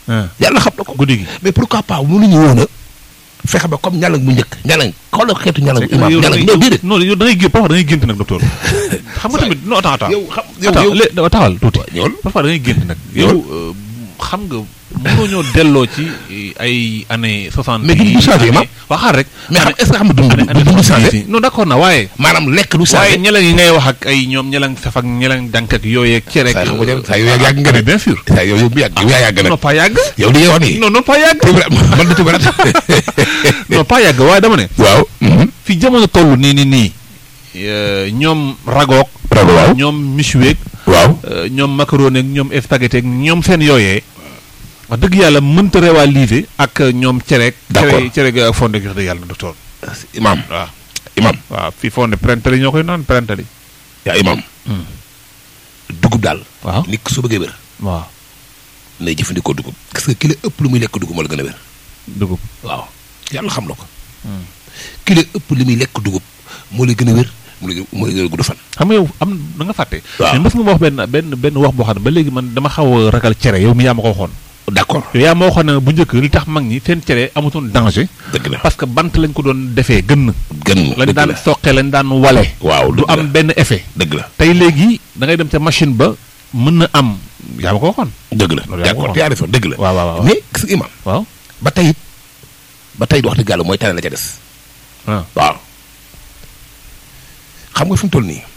ah yàlla xam na ko guddi gi. mais pourquoi pas mënuñu woon a fexe ba comme ñalang bu njëkk ñalang xoolal xeetu ñalang bu imaam yow da ñalang ngay non déedéet non yow da ngay gént parfois da ngay gént nag docteur. xam nga tamit non attends attends. yow xam yow attends yow lé- dafa taxawal tuuti. ñëwal parfois da ngay gént nag. yow euh, xam nga mënoo ñoo delloo ci ay années soixante. Mais dund du changé, ma. waa xaar rek. mais xam est-ce que xam nga dund année du année dund soixante changé yi non d'accord na waaye. maanaam lekk du waaye changé ñelang yi ngay wax ak ay ñoom ñelang saf ak ñelang dank ak yooyu ak cere ak. saa yoo xam saa yoo yàgg nga mais ne bien sûr. saa yow yow bu yàgg yow yaa yàgg nag non pas yàgg. yow li ngay wax nii non non pas yàgg. man da tubaab non pas yàgg waaye dama ne. waaw fi jamono toll nii nii nii. euh, ñoom ragoog. rago waaw ñoom michuweeg. waaw euh, ñoom macaroni ak ñoom spaghetti ak ñoom seen yooyee. wax dëgg yàlla mënta rivaliser ak ñoom cereeg. D'accord. cere cere ga ak fonde gi wax dëgg yàlla docteur. imam waaw imam waaw fii fonde prentali ñoo koy naan prentali. yaa imam dugub daal waaw nit ki su bëggee wér waaw nay jëfandikoo dugub parce que ki la ëpp lu muy lekk dugub moo la gën a wér dugub. waaw yàlla xam na ko ki la ëpp li muy lekk dugub moo la gën a wér moo la gën moo la gën a gudd fan xam nga yow am da nga fàtte. Waaw. mais mës nga ma wax benn benn benn wax boo xam ne ba léegi man dama xaw a ragal cere yow mi yaa ma ko waxoon. d'accord yow yaa ma waxoon ne bu njëkk li tax mag ñi seen cere amutoon danger. dëgg la parce que bant lañ ko doon defee gën. gën lañ dëgg daan la soqe lañ daan wale. waaw du dëgg la am benn effet. dëgg la tey léegi da ngay dem ca machine ba mën na am yaa ma ko waxoon. dëgg la Loolu yaa ko d'accord wax. te yaa defoon dëgg la waaw waaw waaw mais gis nga imam waaw. ba tey it ba tey it wax dëgg yàlla mooy tane la ca des ah waaw xam nga fi mu toll nii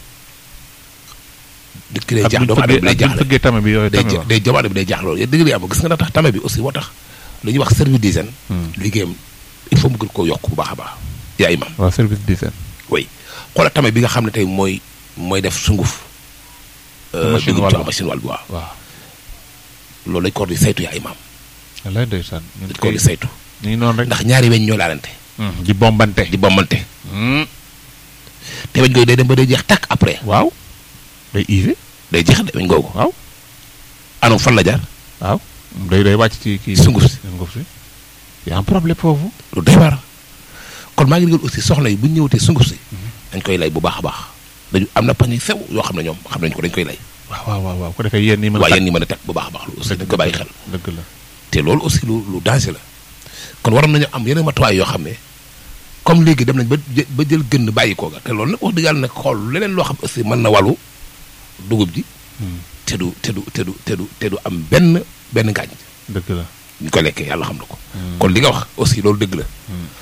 dëkk day ak jaax buñ doomu aadama bi day fëggee ak buñ jaaxle fëggee tame bi yooyu day tame ja ba. day doomu aadama bi day jaaxle loolu dëgg la am gis nga na tax tame bi aussi moo tax lu ñuy wax service d'hygiène liggéeyam il faut mu gën koo yokk bu baax a baax yaa imam waaw service d'hygiène. oui xoolal tame bi nga xam ne tey mooy mooy def sunguf euh, Machine dugub ci wàll. machine wàll bi waaw waaw. loolu lañ ko war di saytu yaa imam wallaay ndeysaan. ñu dañ ngi ko war koy di saytu ñu ngi noonu rek. ndax ñaari weñ ñoo laalante di bombante. di bombante Hmm. te weñ googu day dem ba day jeex tàkk après waaw. day usé. day jeex de weñ googu waaw. anam fan la jaar waaw. day day wàcc ci kii. Sunguf si. sunguf si. y a un problème foofu. lu doy waar kon maa ngi digal aussi soxna yi bu ñu ñëwatee sunguf si dañ koy lay bu baax a baax dañu am na pañe sew yoo xam ne ñoom xam nañ ko dañ koy lay waaw waaw waaw waaw ko defee yéen ñi mën a. waaye yéen ñi mën a teg bu baax a baax lu aussi dañ ko bàyyi xel dëgg la. te loolu aussi lu lu danger la kon waroon nañu am yeneen matuwaay yoo xam ne comme léegi dem nañ ba jë- ba jël gën bàyyi koo ga te loolu nag wax dëgg yàlla nag xool leneen loo xam aussi mën na wàllu dugub ji te du te du te du te du te du am benn benn ngaañ dëgg la. ñu ko lekkee yàlla xam na ko kon li nga wax aussi loolu dëgg la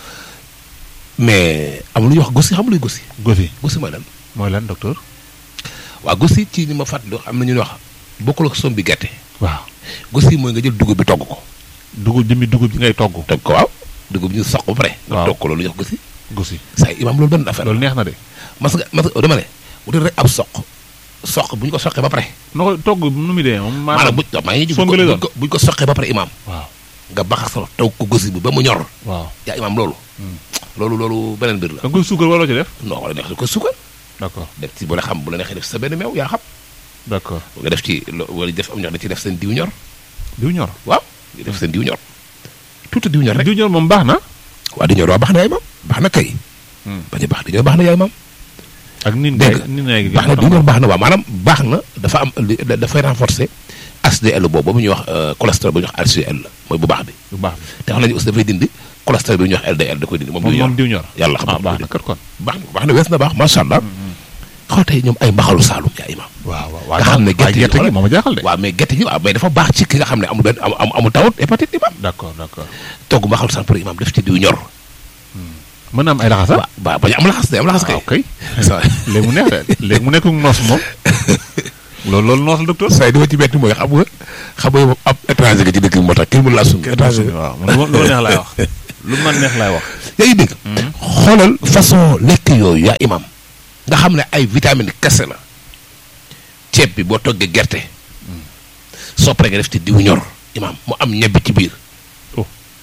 mais am lu ñuy wax gosi xam luy gosi gosi gosi mooy lan mooy lan docteur. waaw gosi ci ni ma fàttali am na ñu ñuy wax bokkul ak som bi gerte waaw. gosi mooy nga jël dugub bi togg ko dugub jëmmi dugub ji ngay togg. togg ko waaw dugub bi ñu soq ba pare nga Waaw. togg ko loolu ñuy wax gosi gosi. saa yi imaam loolu benn affaire loolu neex na de. mas nga mas nga dama ne wutal rek ab soq soq bu ñu ko soqee ba pare noo koy togg nu muy dee moom. maanaam bu maa ngi sombi lay doon. bu bu ñu ko soqee ba pare imaam waaw nga baxas ko taw ko gosi bi ba mu ñor waaw. yaa imaam loolu loolu loolu beneen mbir la da nga koy suukar waroo ci def. non wala neex da ko suukar d'accord def ci bu la xam bu la neexee def sa benn meew yaa xam d'accord nga def ci lo- wala def am ñor da ci def seen diw ñor diw ñor. waaw nga def seen diw ñor tuuti diw ñor rek diw ñor moom baax na. waa di ñor waa baax na yaay maam baax na kay bañ a baax di ñor baax na yaay maam ak nin dégg gaay nin gaay gi baax na di ñor baax na waaw maanaam baax na dafa am li- da- dafay renforcer HDL boobu bu ñuy wax euh, cholestérol bu ñuy wax HDL la mooy bu baax bi bu baax te xam nañu aussi dafay dindi cholestérol bi ñuy wax LDL da koy dindi moom moom diw moom ñor diw ñor. yàlla xam ah na baax ko na kat kon. baax na baax na wees na baax macha allah xool tey ñoom ay mbaxalu saalum yaa imaam waaw waaw nga xam ne gerte gi gerte gi xoolal- moom a jaaxal de. waaw mais gerte gi waaw mais dafa baax ci ki nga xam ne amul benn am am- amul tawut hépatite imaam d'accord d'accord. togg mbaxalu saalum pour imaam def ci diw ñor mën na am ay laxasa. waaw waaw bañ a am laxas day am laxas kay ah ok. sa léegi mu neex de léegi mu nekk noos moom. loolu loolu noos la docteur. saa yi dama ci metti mooy xam nga xam nga moom ab étranger nga ci dëkk bi moo tax kenn mënu laa sum étranger nga waaw man lu ma lu ma neex laay wax. lu ma neex laay wax. yaa ngi dégg xoolal façon lekk yooyu yaa imam nga xam ne ay vitamine kese la ceeb bi boo toggee gerte soo paree nga def ci diw ñor imam mu am ñebbi ci biir Oh.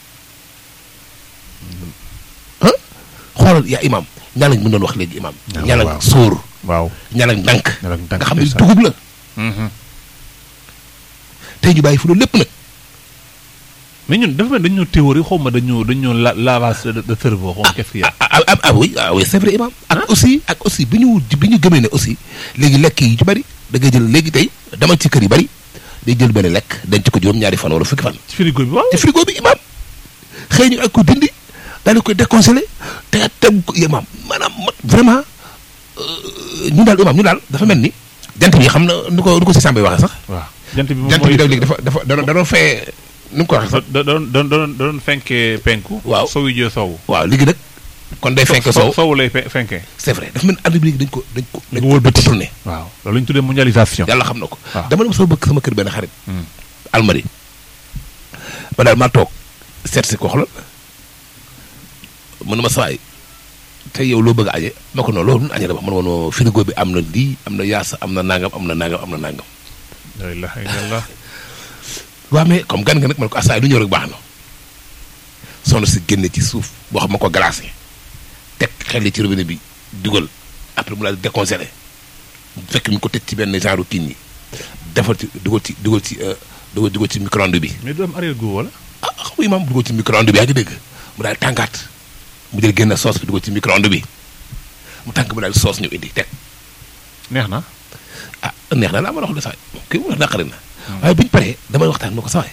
ah xoolal yaa imam ñaalañ mën doon wax léegi imam Ah, ñaalañ waaw. sóor waaw. ñaalañ ndànk ñaalañ ndànk, nga xam ne ndeysaan. dugub la Mhm. tey ñu bàyyi fu loolu lépp nag mais ñun dafa mel dañu ñoo théorie xaw ma dañu dañu la lavage de de cerveau xaw ma qu'est-ce qu'il y a. ah ah ah oui ah oui c'est vrai imam ak aussi ak aussi bi ñu bi ñu gëmee ne aussi léegi lekk yi ci bari da ngay jël léegi tey dama ci kër yi bari day jël benn lekk denc ko juróom ñaari fan wala fukki fan ci frigo bi waaw ci frigo bi imaam xëy ñu ak ko dindi daal di koy décongelé te tegu ko imaam maanaam mat vraiment ñu daal imaam ñu daal dafa mel ni jant bi xam na nu ko nu ko si sàmbay waxee sax waaw jant bi moom jant bi daw léegi dafa dafa da da doon fee nu mu ko waxee sax da doon da doon da doon fenkee penku Waaw. sowu jee sowu waaw léegi nag kon day fenk soow sowu lay fe- fenkee c'est vrai dafa mel ni àdduna bi léegi dañ ko dañ ko dañ Nga ko wëlbati. tourné waaw loolu la ñu tuddee mondialisation yàlla xam na ko waaw. dama dem sama bëgg sama kër benn xarit Hmm. almari ba daal maa toog seet si ko xoolal mën na ma sawaay te yow loo bëgg a aje ma ko noonu loolu añe dama man woon frigo bi am na lii am na yaasa am na nangam am na nangam am na nangam la ilaha illallah waaw mais comme gan nga nag man ko asaay lu ñëw rek baax na soxna si génne ci suuf boo xam ma ko glacé teg xel yi ci robinet bi dugal après mu daal di décongelé fekk mi ko teg ci benn genre kii yi defal ci dugal ci dugal ci euh, dugal dugal ci micro-ondes bi mais du am arrière goût wala ah xam nga imaam dugal ci micro-ondes bi yaa ngi dégg mu daal tàngaat mu jël génn soos bi dugal ci micro-ondes bi mu tànk mu daal soos ñu indi teg neex na ah neex na laa ma wax de sax kii mu wax naqari na waaye biñu paree damay waxtaan ma ko sawaay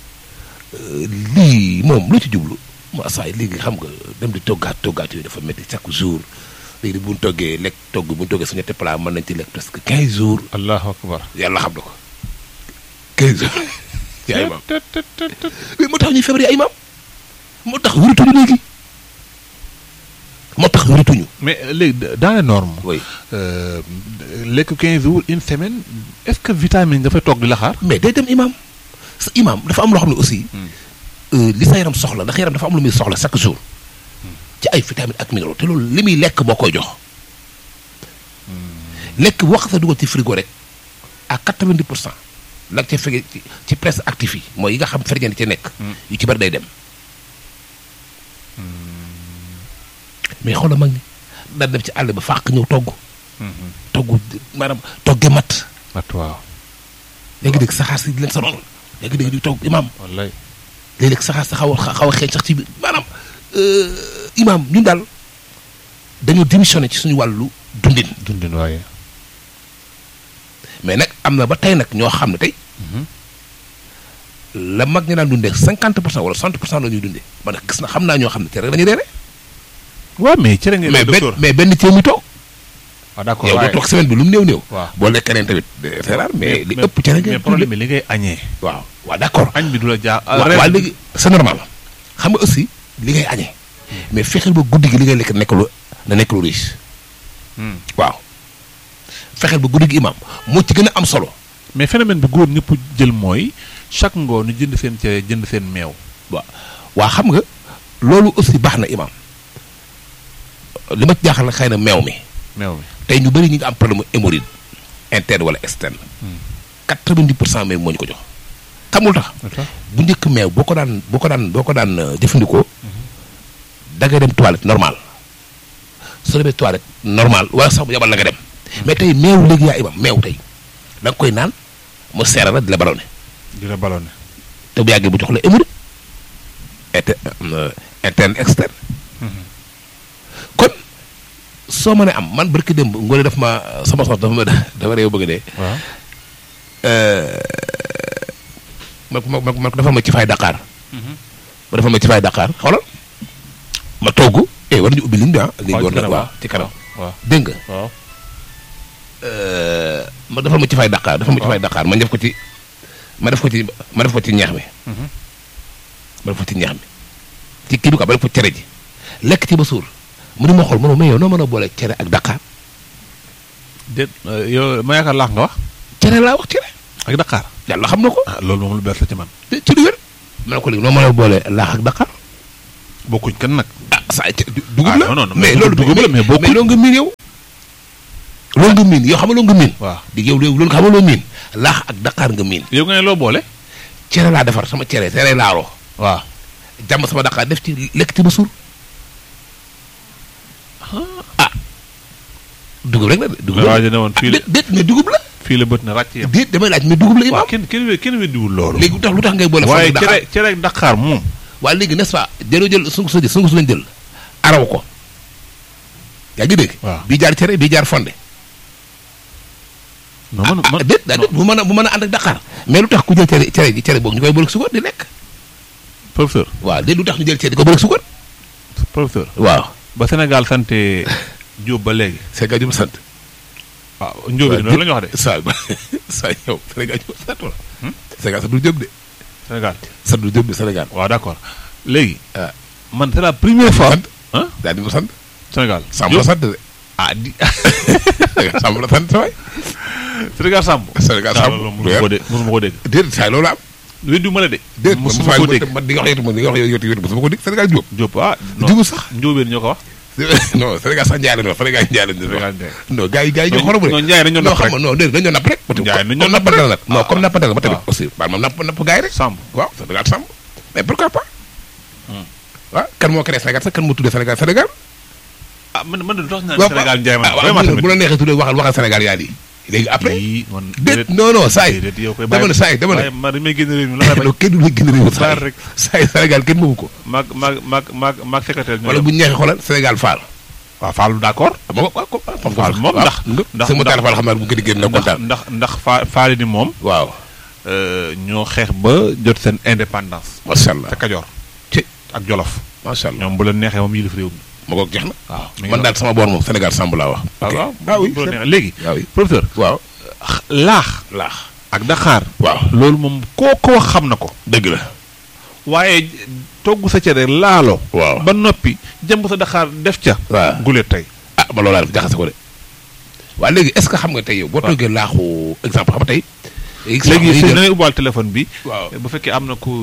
lii moom lu ci jublu mu sawaay léegi xam nga dem di toggaat toggaat yooyu dafa métti chaque jour léegi bu ñu toggee lekk togg bu ñu toggee su ñetti plat mën nañ ci lekk presque 15 jours allahu akbar yàlla xam na ko 15 jours yaa imaam Tët, tët, tët, tët. mais moo tax ñuy feebar ay imaam moo tax wératuñu léegi moo tax wératuñu mais euh, léegi dans les normes oui euh, lekk 15 jours une semaine est-ce que vitamine dafay toog di la xaar mais day dem imaam sa imaam dafa am loo xam ne aussi euh, li sa yaram soxla ndax yaram dafa am lu muy soxla chaque jour ci ay vitamines ak minéraux te loolu li muy lekk moo koy jox lekk boo xam ne dugal ci frigo rek à 90 pour cent la ca fege ci ci presse actif yi mooy yi nga xam ferñeent ci nekk yu ci bari day dem mais xoolal mag ñi daan dem ci àll ba fàq ñëw togg togg maanaam togge mat at waaw yaa ngi dégg saxaar si di leen sonal yaa ngi dégg di togg imaam wallaay léeg-léeg saxaar sa xaw a xaw a xeeñ sax ci biir maanaam imaam ñun daal dañoo démissionné ci suñu wàllu dundin dundin waaye mais nag am na ba tey nag ñoo xam ne tey la mag ñi daan dundee cinquante pour cent wala soixante pour cent la ñuy dundee man nag gis na xam naa ñoo xam ne te rek dañuy reere waaw mais cere ngeen mais benn docteur mais benn ceeb mi toog waaw d'accord yow boo waaye toog semaine bi lu mu néew néew waaw boo lekkee leen tamit c'est rare mais li mais- ëpp cere mais ngeen problème bi li ngay añee waaw waaw d'accord añ bi du la jaa waaw waaw léegi c'est normal xam nga aussi li ngay añee mais fexeel ba guddi gi li ngay lekk nekk lu na nekk lu riche waaw fexeel ba guddi gi imaam moo ci gën a am solo mais phénomène bi góor ñëpp jël mooy chaque ngoon ñu jënd seen cere jënd seen meew waaw waa xam nga loolu aussi baax na imaam li ma ci jaaxal nag xëy na meew mi meew mi tey ñu bëri ñu ngi am problème mu hémorroïde interne wala externe quatre-vingt-dix pour cent meew moo ñu ko jox xamul tax bu njëkk meew boo ko daan boo ko daan boo ko daan euh, jëfandikoo da ngay dem toilette normal soo demee toilette normal wala sax bu yabal la nga dem mais tey meew léegi yaa imam meew tey da nga koy naan mu seera la di la ballonné di la ballonné te bu yàggee bu jox la hémorroïde inter euh, interne externe kon soo mënee am man barki démb ngoone daf ma sama sox dafa ma dafa réew bëgg dee waaw ma ma ma ma dafa ma ci fay Dakar ma dafa ma ci fay Dakar xoolal ma togg eh war nañu ubbi ligne bi ah léegi war na waaw ci kanam waaw dégg nga waaw ma dafa ma ci fay Dakar dafa ma ci fay Dakar ma def ko ci ma def ko ci ma def ko ci ñeex mi ma def ko ci ñeex mi ci kii bi quoi ma def ko cere ji lekk ci ba suur mu ni ma xool ma ne mais yow noo mën a boole cere ak Dakar déet yow ma yaakaar laax nga wax cere laa wax cere ak Dakar yàlla xam na ko ah loolu moom lu bees la ci man te ci lu wér ma ne ko léegi noo mën a boole laax ak Dakar bokkuñ kan nag ah saa ci dugub Ah, la non, non, mais mais loolu dugub la, mais bokkul. mais loolu nga miin yow loolu nga miin yow xam nga loolu nga miin waaw di yow loolu xam nga loolu miin laax ak Dakar nga miin yow nga ne loo boole cere laa defar sama cere cere laalo waaw jàmm sama Dakar def ci lekk ci ba suur ah dugub rek la de dugub mais waa la ji ne woon fii la déet déet mais dugub la fii la bët na ràcc yam déet damay laaj mais dugub la waaw imaam kenn kenn we- kenn weddiwul loolu léegi lu tax lu tax ngay boole waaye foofu Dakar cere cere ak Dakar moom waaye léegi n'est-ce pas jëloo jël sungu sa sungu su lañ jël araw ko yaa ngi dégg waaw. bii jaar cere bii jaar fonde non man ah man déet daa déet bu mën a bu mën a ànd ak Dakar mais lu tax ku jël cere cere ji cere boobu ñu koy bëri suukar di lekk professeur waaw déet lu tax ñu jël cere di ko bëri suukar professeur waaw ba Sénégal sante Diop ba léegi Sénégal ñu sant waaw Ndiobé noonu la ñu wax de saa saa yow Sénégal ñu sant wala Sénégal sant du jëm de Sénégal sant du jëm de Sénégal waaw d'accord léegi ah man c'est la première fois sant ah daal di mu sant Sénégal Samb la sant de ah di Sénégal Samb la sant sa waay Sénégal Samb Sénégal ah Samb loolu mosuma ko dégg mosuma ko dégg déet saa loolu am weddi ma la de déet mosuma ko dégg man di nga wax yow man di nga wax yow yow mosuma ko dégg Sénégal Diop Diop ah non Diop sax Ndiobé ñoo ko wax non Sénégal sax njaay la ñu wax Sénégal njaay la ñu wax Sénégal Ndiaye non gars yi gars yi ñoo xorom non Ndiaye dañoo non napp xam rek nga non déedéet dañoo napp rek Ndiaye dañoo comme napp nappante la rek. nag non comme nappante la ba tamit waaw. aussi waaw moom napp napp gars yi rek Samb waaw Sénégal Samb mais pourquoi pas Hmm. waaw kan moo créé Sénégal sax kan moo tuddee Sénégal Sénégal ah man man de dox naa waaw Sénégal Ndiaye man ah, waaw, vraiment bu- tamit bu la neexee tuddee waxal waxal Sénégal yaa di léegi après Ii, man déet non non saa yi déedéet yow koy dama ne saa yi dama ne waaye man dañu may génn réew mi la may bañ non kenn du la gën a réew saa Baal yi rek. saa yi Sénégal kenn moomu ko maag maag maag maag maag secrétaire ñoo wala yem. bu ñu neexee xoolal Sénégal Fall waaw Fallou d'accord moom waaw ko waaw Fall moom ndax ndax sama taal Fall xam naa bu gën a génn na ndax kontaan ndax ndax fa faali ni moom waaw euh, ñoo xeex ba jot seen indépendance macha allah ca Kajoor ci ak Jolof macha allah ñoom bu la neexee moom yilif réew mi ma ko jeex na waaw mi ngi man daal sama boor moom Sénégal Samb laa wax waaw ok waaw ah oui bu la c'est- neexee léegi waaw oui professeur waaw laax laax ak Dakar waaw loolu moom koo ko wax xam na ko dëgg la waaye togg sa cere laalo waaw ba noppi jëmb sa Dakar def ca waaw guleet tey ah ba loolaa def jaxase ko de waaw léegi est ce que xam nga tey yow boo waaw. toggee laaxu exemple xam nga tey léegi si da ngay ubbaal téléphone bi waaw bu fekkee am na ku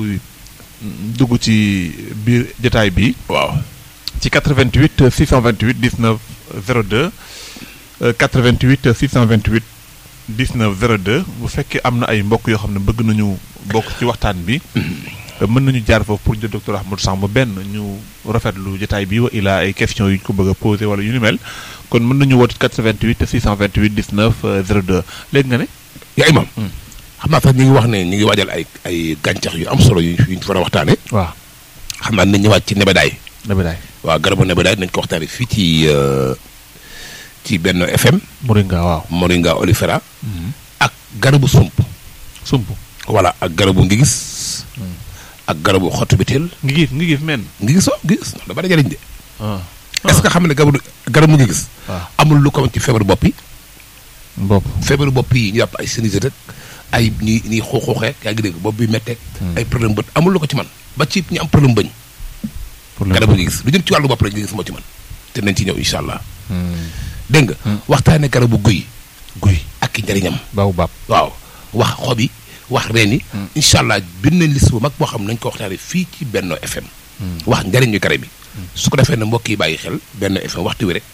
dugg ci biir jotaay bi waaw ci 88 628 19 02 euh, 88 628 19 02 bu fekkee am na ay mbokk yoo xam ne bëgg nañu bokk ci waxtaan bi euh, mën nañu jaar foofu pour jël docteur Ahmadou Samb benn ñu rafetlu jotaay bi wa ilaa ay questions yu ñu ko bëgg a posé wala yu ni mel kon mën nañu woote 88 628 19 euh, 02 léegi nga ne. yaa imam Hmm. xam naa sax ñu ngi wax ne ñu ngi waajal ay ay gàncax yu am solo yu yu ñu fa war a waxtaane waaw xam naa nañ ñëwaat ci nebedaay nabidaay waaw garabu nebedaay nañ ko waxtaane fii ci euh, ci benn FM Moringa waaw. Moringa olifera ak garabu sump sump voilà ak garabu ngi gis ak garabu xottu biteel ngi gis ngi gis men. ngi gisoo ngi gis da bari jëriñ de ah est ce que xam ne garabu garabu ngi gis waaw amul lu ko mën ci feebaru bopp yi bopp. feebaru bopp yi ñu yàpp ay sinusite rek ay ñi ñi xuuxuuxee yaa ngi dégg bopp bi metteeg ay problème bët amul lu ko ci man ba ci ñu am problème bëñ pour garabu ngi gis lu jëm ci wàllu bopp rek ngi gis moo ci man te nañ ci ñëw incha allah Hmm. dégg nga Hmm. waxtaane garabu guy guy. ak i njëriñam baaw baab. waaw wax xob yi wax reen yi Hmm. incha allah bind nañ liste bu mag boo xam ne nañ ko waxtaane fii ci Benno FM wax njëriñu garab yi su ko defee ne mbokk yi bàyyi xel Benno FM waxtu wi rek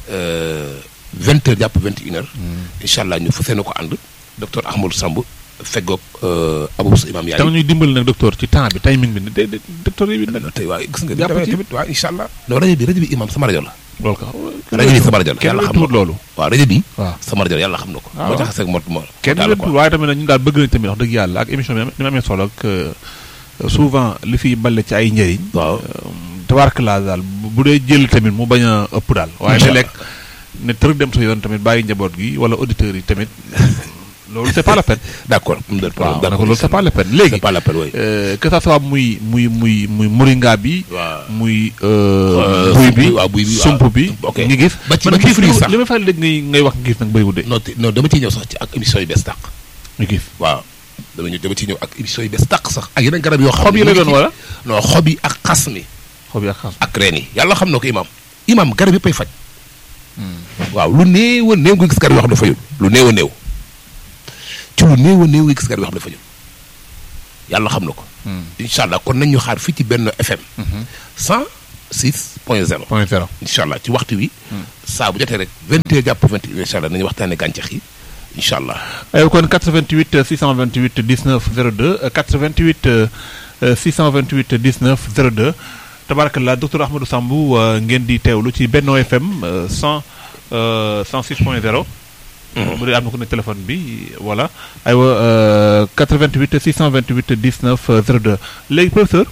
vingt heures jàpp vingt et une heures incha allah ñu fas yéene ko ànd docteur Ahmadou Samb feggoog Abou Sa Imam da Yaay ñuy dimbali nag docteur ci temps bi timing bi de de docteur yi nag. non tey waaye gis nga Jàpp damay ci. tamit waaw incha allah non rajo bi rajo bi imam sama rajo la loolu ka rajo bi sama rajo la kenn yàlla xam tuut na ko loolu. waaw rajo bi waaw sama rajo la yàlla xam na ko Ah, moo waaw. tax seeg mot moo kenn daal quoi. tuut waaye tamit nag ñun daal bëgg nañ tamit wax dëgg yàlla ak émission bi ni ma amee solo ak euh, souvent li fiy balle ci ay njëriñ. waaw tabarkala daal bu bu dee jël tamit mu bañ a ëpp daal. waaye Incha léeg-léeg ne tërëg dem sa yoon tamit bàyyi njaboot gi wala auditeurs yi tamit loolu c'est pas la peine. d'accord am na waaw d'accord nag loolu c'est pas la peine léegi. c'est pas la peine oui euh, que ça soit muy muy muy muy moringa bi. waaw muy Euh, buy sump bi bi, waaw, buy bi, waaw. sump bi Ok. ngi gis Ba ci- man ba ci gis fruit li sax. li may faral dégg ngay ngay wax ngi gis nag bëriwul de non te- non dama ciy ñëw sax ci ak émission yu bees tàq ñu gis waaw dama ñëw dama ciy ñëw ak émission yu bees tàq sax ak yeneen garab yoo xam xob yi ne la ñu ngi doon ci- wala non xob yi ak xas mi xob yi ak xas ak reen yi yàlla xam na ko imam imam garab yëpp ay faj waaw lu néew a néew nga gis garab yoo xam ne fajul lu néew a néew ci lu néew a néew nga gis garab yoo xam ne fajul yàlla xam na ko incha allah kon nañ ñu xaar fii ci benn FM 106 point 0 point zéro incha allah ci waxtu wi saa bu jotee rek 20 heures jàpp 20 incha allah nañu waxtaane gàncax yi incha allah ay kon 88 628 19 02 euh, 88 euh, 628 19 02 tabarakallah docteur Ahmadou Samb euh, ngeen di teewlu ci Benno FM euh, 100 euh, 106 point 0 bu dee am na ku ne téléphone bi voilà aywa euh, 88 628 19 02 léegi professeur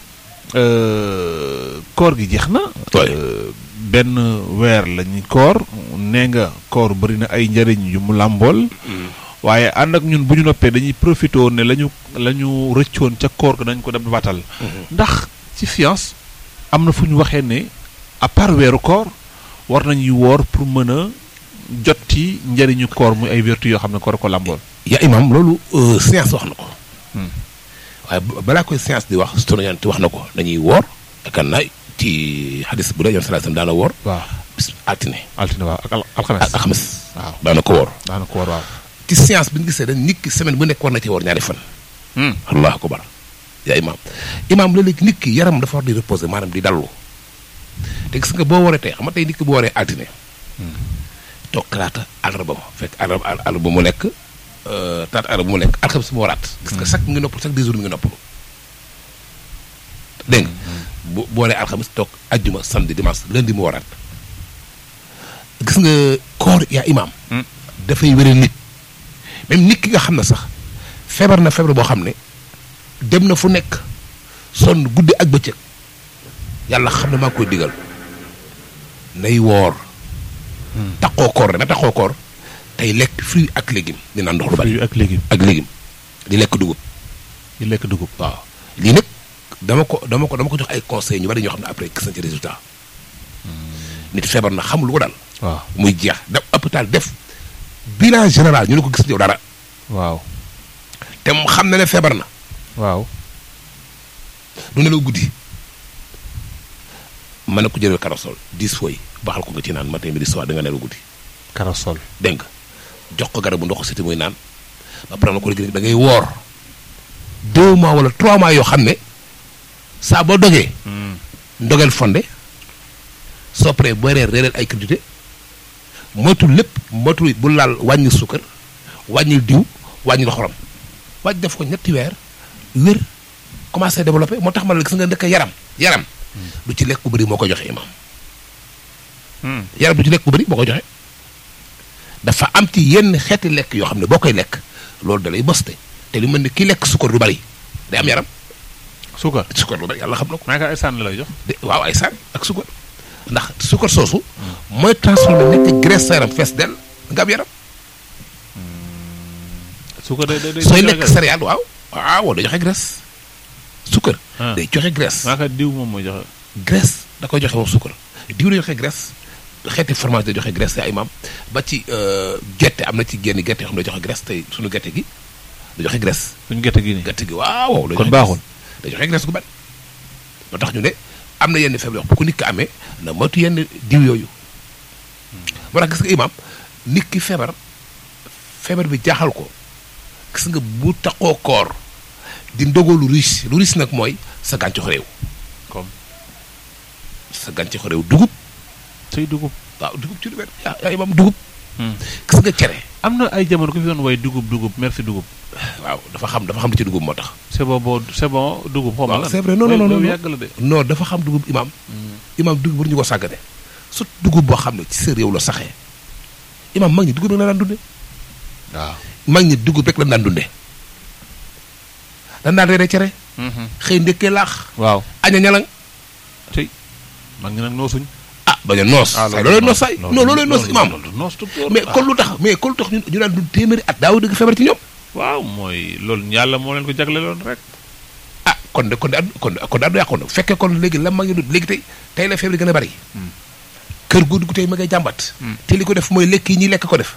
euh, koor gi jeex na Ouais. Euh, benn weer la ñu koor nee nga koor bëri na ay njëriñ yu mu làmbool waaye ànd ak ñun bu ñu noppee dañuy profité woon ne la ñu la ñu rëccoon ca koor ga dañ ko dem batal ndax ci science am na fu ñu waxee ne à part weeru koor war nañuy woor pour mën a jot ci njëriñu koor muy ay vertu yoo xam ne koor ko làmbool yaa imam loolu euh, science wax na ko Hmm. waaye ba- balaa koy science di wax sunu yonent wax na ko dañuy woor yaakaar naa ci xadis bu dee yoon sallallahu alayhi wasallam daana woor waaw bis altine altine waaw ak al- alxames ak alxames waaw daana ko woor daana ko war waaw ci science bi ñu gisee dañ nit ki semaine bu nekk war na ci woor ñaari fan Hmm. allahu akbar yaa imam imam léeg-léeg nit ki yaram dafa war di reposer maanaam di dallu te gis nga boo waree tey xam nga tey nit ki boo waree altine toog talaata àllarba ma fekk àllarba àll- àllarba mu lekk euh, talaata àllarba mu lekk alxames mu waraat gis nga chaque mi ngi noppalu chaque deux jours mi ngi noppalu dégg nga bu boo waree alxames toog ajjuma samedi dimanche lundi mu waraat gis nga koor yaa imam Hmm. dafay wéral nit même nit ki nga xam ne sax feebar na feebar boo xam ne dem na fu nekk sonn guddi ak bëccëg yàlla xam ne maa koy digal nay woor taqoo koor rek na taqoo koor tey lekk fruit ak légume di naan ndox lu bari fruits ak légumes ak légume di lekk dugub yi lekk dugub waaw lii nag dama ko dama ko dama ko jox ay conseils ñu bari ñoo xam ne après gis nañ ci résultat nit feebar na xamul lu ko daal waaw muy jeex def hôpital def bilan général ñu ne ko gis yow dara waaw te mu xam na ne feebar na waaw du nelaw guddi mën na ko jëlal karasol dix fois yi baxal ko nga ci naan matin midi soir da nga nelaw guddi karasol dégg nga jox ko garabu ndox siti muy naan ba pare na ko léegi da ngay woor deux mois wala trois mois yoo xam ne saa boo dogee ndogeel fonde soo paree boo reer reereel ay crédité moytul lépp moytul bu laal wàññi suukar wàññi diw wàññi xorom wàññi def ko ñetti weer wér commencé développé moo tax ma la gis nga ndëkk yaram yaram du ci lekk bu bëri moo ko joxe imam yaram du ci lekk bu bëri moo ko joxe dafa am ci yenn xeeti lekk yoo xam ne boo koy lekk loolu da lay boste te li mel ni ki lekk suukar lu bari day am yaram suukar suukar lu bari yàlla xam na ko maa ngi ay sànn la lay jox de waaw ay saan ak suukar ndax suukar soosu mooy transformé nekk graisse sa yaram fees del nga am yaram suukar day day day sooy lekk céréale waaw waaw day joxe graisse suukar Ah. day joxe graisse maa ka diw moom mooy joxe graisse da koy joxe moom suukar diw day joxe graisse xeeti fromage day joxe graisse te ay maam ba ci euh, gerte am na ci génn gerte yoo xam ne day joxe graisse tey suñu gerte gi da joxe graisse suñu gerte gi nii gerte gi waaw day kon joxe baaxul. graisse. day joxe graisse gu bari moo tax ñu ne am na yenn feebar yoo xam bu ko nit ki amee na moytu yenn diw yooyu moo tax gis nga imaam nit ki feebar feebar bi jaaxal ko gis nga bu taxoo koor di ndogoo lu riche lu riche nag mooy sa gàncax réew comme sa gàncax réew dugub say dugub waaw dugub ci lu mel yaa yaa imaam dugub gis nga cere am na ay jamono ku fi doon way dugub dugub merci dugub waaw dafa xam dafa xam li ci dugub moo tax c'est bon boo c'est bon dugub xaw ma waaw lan c'est vrai non non non loolu non yàgg la de non dafa xam dugub imaam imaam dugub war ñu ko sàggane su dugub boo xam ne ci sa réew la saxee imaam mag ñi dugub rek la daan dunde waaw mag ñi dugub rek la daan dunde dan daan reere cere xëy ndekkee laax waaw aña ñalang tey mag ngi nag noosuñ ah bañ a noos saay loolooy noos saay non loolooy noos imaam noos docteur mais kon lu tax mais kon lu tax ñu ñu daan dund téeméeri at daaw dëgg feebar ci ñoom waaw mooy loolu yàlla moo leen ko jagleeloon rek ah kon de kon de ad- kon de kon de addu yàqoon na bu fekkee kon léegi la mag ñi dund léegi tey tey la feebar yi gën a bari kër gu dugg tey ma ngay jàmbat te li ko def mooy lekk yi ñuy lekk ko def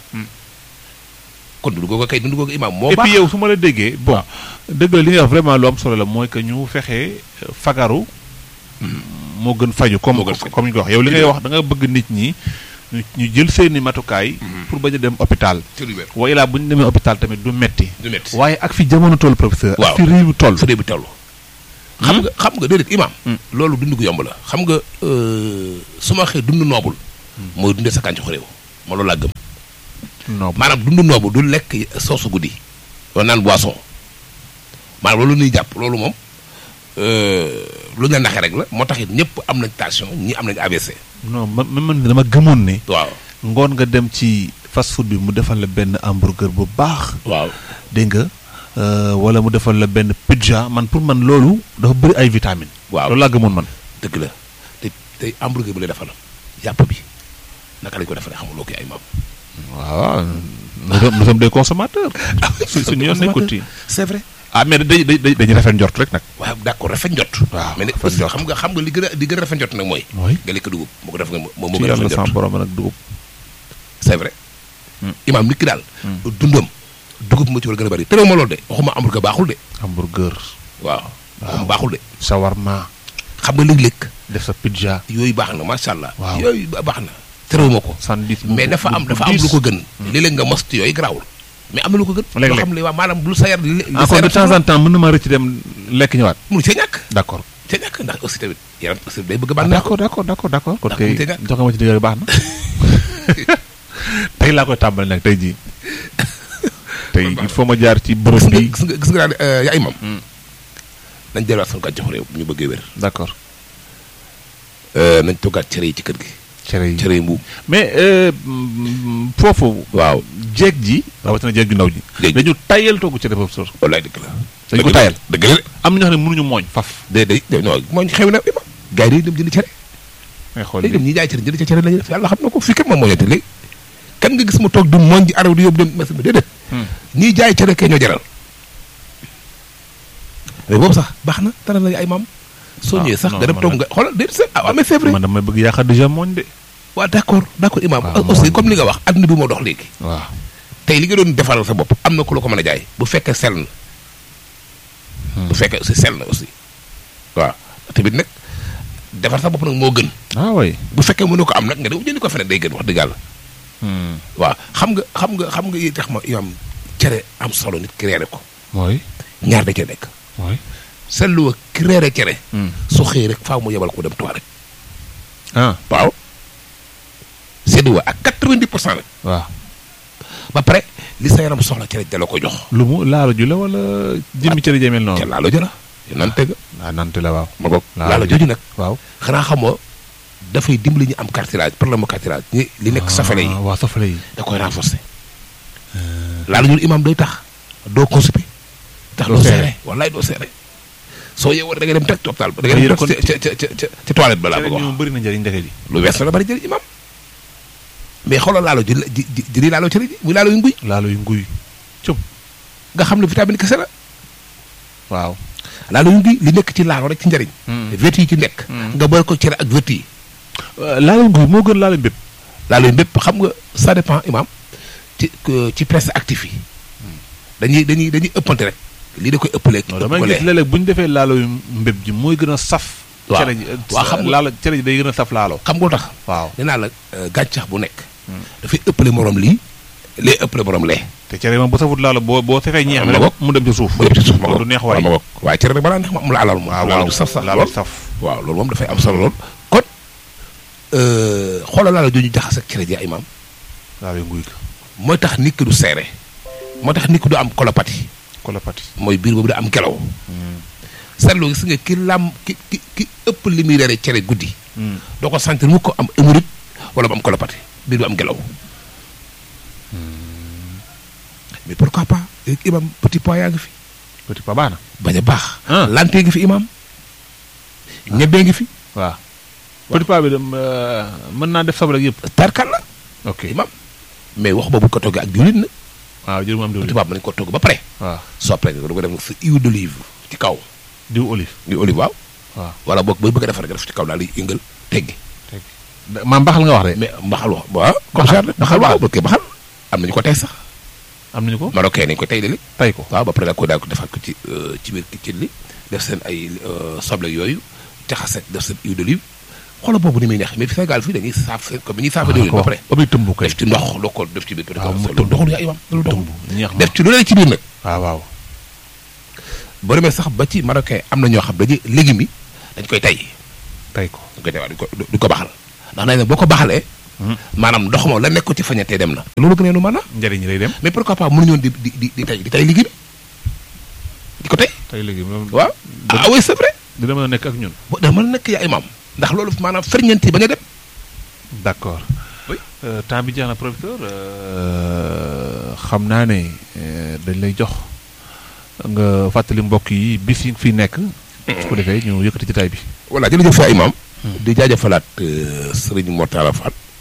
kon dundu googu kay dundu googu imaam moo et baax puis yow su ma la déggee bon dëgg la li nga wax vraiment lu am solo la mooy que ñu fexe fagaru moo gën faju comme Moo gën faju. comme ñu ko wax yow li ngay wax da nga bëgg nit ñi ñu ñu jël seeni matukaay pour bañ a dem hôpital ci lu wér wa ilaa bu ñu demee hôpital tamit du metti du métti waaye ak fi jamono toll professeur Waaw. ak fi réew mi toll fa dee bi tellu xam nga xam nga déedéet imaam Hmm. loolu dund gu yomb la xam nga euh, su ma waxee dund noobul mooy dundee sa kàncax réew ma loolu laa gëm non maanaam dund noobu du lekk soosu guddi wala naan boisson maanaam loolu nuy jàpp loolu moom euh, lu ñu la naxee rek la moo tax it ñëpp am nañ tension ñi am nañ AVC non ma ma man dama gëmoon ne waaw ngoon nga dem ci fast food bi mu defal la benn hamburger bu baax waaw dégg nga euh, wala mu defal la benn pizza man pour man loolu dafa bëri ay vitamines waaw loolu laa gëmoon man dëgg la te tey hamburger bi lay defal yàpp bi naka lañ ko defaree xamuloo ko ay maam waaw nous sommes nous sommes des consommateurs. su suñu yoon nekkul ci. c'est vrai. ah mais dañuy dañuy dañuy rafet njort rek nag. waaw d'accord rafet njot. waaw mais nag rafet aussi njot. xam nga xam nga li gën a li gën a rafet njot nag mooy. mooy. nga lekk dugub moo ko def nga moo moo ci gën a yàlla rafet sama njot. borom nag dugub. c'est vrai. Hmm. imaam nit ki daal. dundam dugub moo ci war a gën a bari terew ma loolu de waxuma hamburger baaxul de. hamburger. waaw waxuma baaxul de. shawarma. xam nga léeg-léeg def sa pizza. yooyu baax na macha allah. Waaw. yooyu ba- baax na. terew ma ko. sandwich mais dafa am dafa am lu ko gën. léeg-léeg nga mos ci yooyu garaawul. mais am na lu ko gën. Léeg-léeg. loo xam ne waa maanaam lu sa yar li li sa encore de yaram temps en temps mën na ma rëcc dem lekk ñëwaat. mënu cee ñàkk. d'accord. cee ñàkk ndax aussi tamit yaram aussi day bëgg a ah bànneex. d'accord d'accord d'accord d'accord kon Ndax kay mënut a ñàkk. joxe ma ci digal baax na. tey laa koy tàmbali nag tey jii. tey il faut ma jaar ci gis bërëb nga bi. gis nga gis nga daal euh, yaa imam Hmm. nañ delluwaat suñu gàncax réew bu ñu bëggee wér. d'accord Euh, nañ toggaat cere yi ci kër gi. cere yi. cere yi mbuum. mais euh, mm, foofu. waaw jeeg ji. rawatina jeeg ju ndaw ji. Jeeg ji. dañu tayal togg cere foofu sor. wallaay dëgg la. dañu ko Dëgg la, tayal. dëgg la de. am na ñoo xam ne mënuñu mooñ faf. de de de non mooy xew na imam. gars yi dañuy dem jënd cere. ngay xool léegi dem li ñi jaay cere jënd ca cere lañuy def yàlla xam na ko fii kat moom moo ñetti léegi. kan nga gis mu toog du mooñ ji araw di yóbbu dem machine bi déedéet. Hmm. ñiy jaay cere kee ñoo jaral. mais boobu sax baax na dara la ay maam. soo Ah, ñëwee sax non, nga dem man toog nag- nga xoolal déedéet c'est ah mais c'est vrai. man damay bëgg yaakaar déjà mooñ de. waaw d'accord d'accord imam waaw, aussi mooñ. comme li nga wax adduna bi moo dox léegi. waaw. tey li nga doon defaral sa bopp am na ku la ko mën a jaay bu fekkee sell na. bu fekkee aussi sell na aussi. waaw tamit nag defar sa bopp nag moo gën. ah oui. bu fekkee mënu ko am nag nga dem jëndi ko feneen day gën wax dëgg yàlla. waaw xam nga xam nga xam nga yi tax ma imam cere am solo nit ki reere ko mooy. ñaar da cee nekk. mooy. seetlu wa ki reere cere. su xëy rek faaw mu yebal ko dem toilette. ah waaw. seetlu wa ak quatre-vingt-dix pour cent nag. waaw. ba pare li sa yaram soxla cere da la ko jox. lu mu laalo ju la wala jëmmi cere jëmel ca noonu. laalo jëla nan teg ah nante la waaw. ma boog Laalo laalo jooju nag waaw. xanaa xamoo dafay dimbali ñu am cartilage problème mu cartilage ñi li nekk safale yi ah waaw safale yi. da koy renforcer laalo jooju imam day tax doo constipé tax Doo doo seere. seere wallaay doo seere soo yeewoo da ngay dem teg ci hôpital ba da ngay Yéen dem kon- teg ca ca ca ca ca toilette ba laa cere bëgg a ji wax moom bëri na njëriñ ndeke ji. lu wees na la bari jëriñ imam mais xoolal laalo ji ji ji ji di laalo cere ji muy laalo yu nguy laalo yu nguy. cum nga xam ne vitamine kese la waaw. laalo yu nguy li nekk ci laalo rek ci njëriñ vertu yi ci nekk Hmm. nga boole ko cere ak vertu yi laalo nguy moo gën laalo bépp. laalo yu bépp xam nga ça dépend imam ci que- ci presse actif yi dañuy dañuy dañuy ëppante rek lii da koy ëppaleeg non damay gis léeg-léeg bu ñu defee laalo yu mbéb ji mooy gën a saf. Waaw. cere ji Waaw, xam nga- laalo cere ji day gën a saf laalo. xam nga lu tax waaw. nee naa la euh, gàncax bu nekk dafay ëppale morom lii lee ëppale morom lee te cere moom bu safut laalo boo boo safee ñeex Ah, mi ma rek bokk. mu dem ci suuf. ba yëpp ci suuf ma loolu bokk du neex waaw waay. ma bokk waaye cere rek balaa neex ma am la alal moom waaw laalo waaw du saf sax laalo lool saf. waaw loolu moom dafay am solo lool kon euh, xoolal laalo jooju jaxas ak cere ji imam laalo yu nguy ka. mooy tax nit ki du seere moo tax nit ki du am colopathie kolopati. mooy biir boobu da am ngelaw seetlu gis nga ki lam ki ki ki ëpp li muy reere cere guddi doo ko sentir mu ko am hémorroïde wala mu am colopathie biir bu am ngelaw mais pourquoi pas léegi imam petit pois yaa ngi fi petit pa baax na. bañ a baax Ah. lantee ngi fi imam ñebee ngi fi waaw. petit pa bi dem mën naa def soble ak yëpp. tarkal la ok imam mais wax boobu ko toggee ak diwlin na waaw jërë mu am diwlin. petit pois mën nañu ko togg ba pare waaw soo pare nga du ko def sa huile d'olive ci kaw diw olive. di olive waaw waaw. wala boog booy bëgg a defar nga def ci kaw daal di yëngal teggi maa mbaxal nga wax de. mais mbaxal wax waaw comme Baxal. ça baxal waaw parce que baxal am nañu ko tey sax am nañu ko. marocain nañu ko tey léegi tay ko. waaw ba pare daal ko daal ko defaat ko ci euh, ci biir kitchen li def seen ay euh, soble yooyu jaxase def seen huile d'olive xoolal boobu ni muy neex mais fi Sénégal fii dañuy saaf seen comme ni ñuy saafa diwlin ba pare ba muy tëmb kay. def ci ndox loo ko def ci biir waaw mu loolu tëmb. doxul yaa imam loolu doxul tëmb ñeex na. def ci lu ne ci biir nag waaw waaw. boo demee sax ba ci marocain am na ñoo xam dañuy légumes yi dañ koy tay tay ko. dañ koy tay waaw duñ ko duñ ko baxal ndax nañ ne boo ko baxalee maanaam ndox moom la nekk ko ci fañatee dem na loolu gën a nu mën na njëriñ lay dem. mais pourquoi pas mënuñoon di di di di tay di tay liggéey di ko tey tay léegi moom. waaw ah oui c'est vrai dina mën a nekk ak ñun. bo da mën a nekk yaa imam ndax loolu maanaam ferñeent yi bañ a dem d' accord. Oui. Euh, temps bi jeex na professeur euh, xam naa ne euh, dañ lay jox nga fàttali mbokk yi bis yi fi nekk. su ko defee ñu yëkkati jotaay bi. voilà jërëjëf yaa imam di jaajëfalaat Serigne Mortala Fall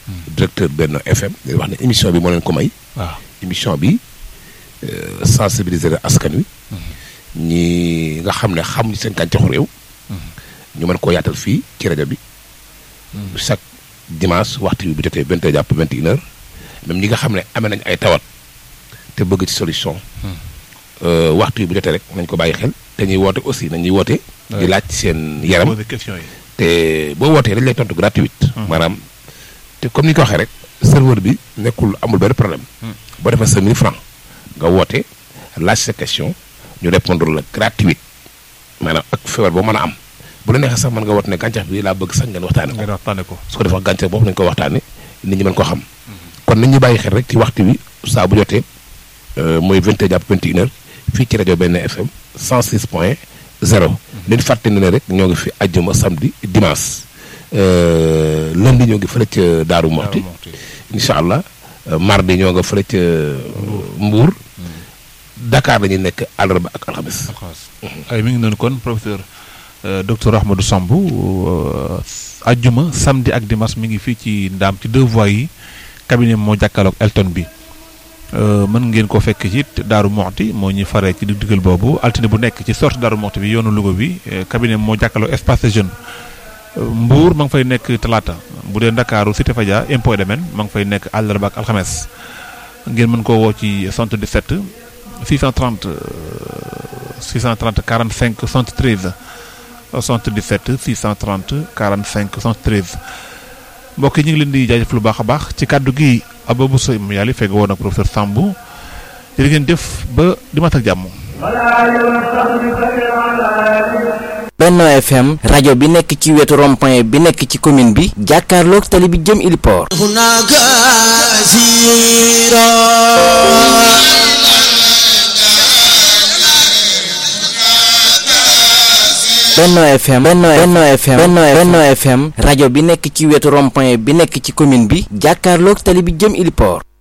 directeur Benno FM di wax ne émission bi moo leen ko may. waaw émission bi sensibiliser askan wi. ñi nga xam ne xamuñu seen gàncaxu réew. ñu mën koo yaatal fii ci rajo bi. chaque dimanche waxtu bi bu jotee vingt heures jàpp vingt et une heures même ñi nga xam ne amee nañ ay tawat te bëgg ci solution. waxtu yi bu jotee rek nañ ko bàyyi xel te ñuy woote aussi nañuy woote. di laaj seen yaram poser question yi. te boo wootee dañ lay tontu gratuite. maanaam te comme ni ñu ko waxee rek serveur bi nekkul amul benn problème. boo defee sa 1000 francs nga woote laaj sa question ñu répondre la gratuite maanaam ak feebar boo mën a am bu la neexee sax mën nga woote ne gàncax bi laa bëgg sax ngeen waxtaane ko. ngeen waxtaane ko. su ko defee gàncax boobu nañu ko waxtaane nit ñi mën ko xam. kon nañ ñu bàyyi xel rek ci waxtu wi saa bu jotee mooy 20 jàpp 21 heures fii ci rajo benn FM 106 point 0. leen fàtte ne rek ñoo ngi fi àjjuma samedi dimanche lundi ñoo ngi fële ca Daaru Moxti incha allah mardi ñoo nga fële ca Mbuur Dakar la ñuy nekk àllarba ak alxames. ay mi ngi noonu kon professeur docteur Ahmadou Samb àjjuma samedi ak dimanche mi ngi fii ci ndaam ci deux voies yi cabinet moo jàkkaarloog Elton bi mën ngeen ko fekk ci Daaru Moxti moo ñuy faree ci diggal boobu altine bu nekk ci sortie Daaru Moxti bi yoonu Louga bi cabinet moo jàkkaarloog espace jeune Mbour ma ngi fay nekk talaata bu dee Ndakaaru Cité Fadia impôt domaine ma ngi fay nekk àllarba ak alxames ngeen mën koo woo ci 77 630 630 45 73 77 630 45 73 mbokk yi ñu ngi leen di jaajëf lu baax a baax ci kàddu gi Ababou Sow yàlla fekk woon ak professeur Samb jërë ngeen jëf ba dimanche ak jàmm. Benno FM rajo bi nekk ci wetu rond-point bi nekk ci commune bi jàkkaarloog tali bi jëm Iliport. Benno FM Benno Benno FM Benno Benno FM rajo bi nekk ci wetu rond-point bi nekk ci commune bi jàkkaarloog tali bi jëm Iliport.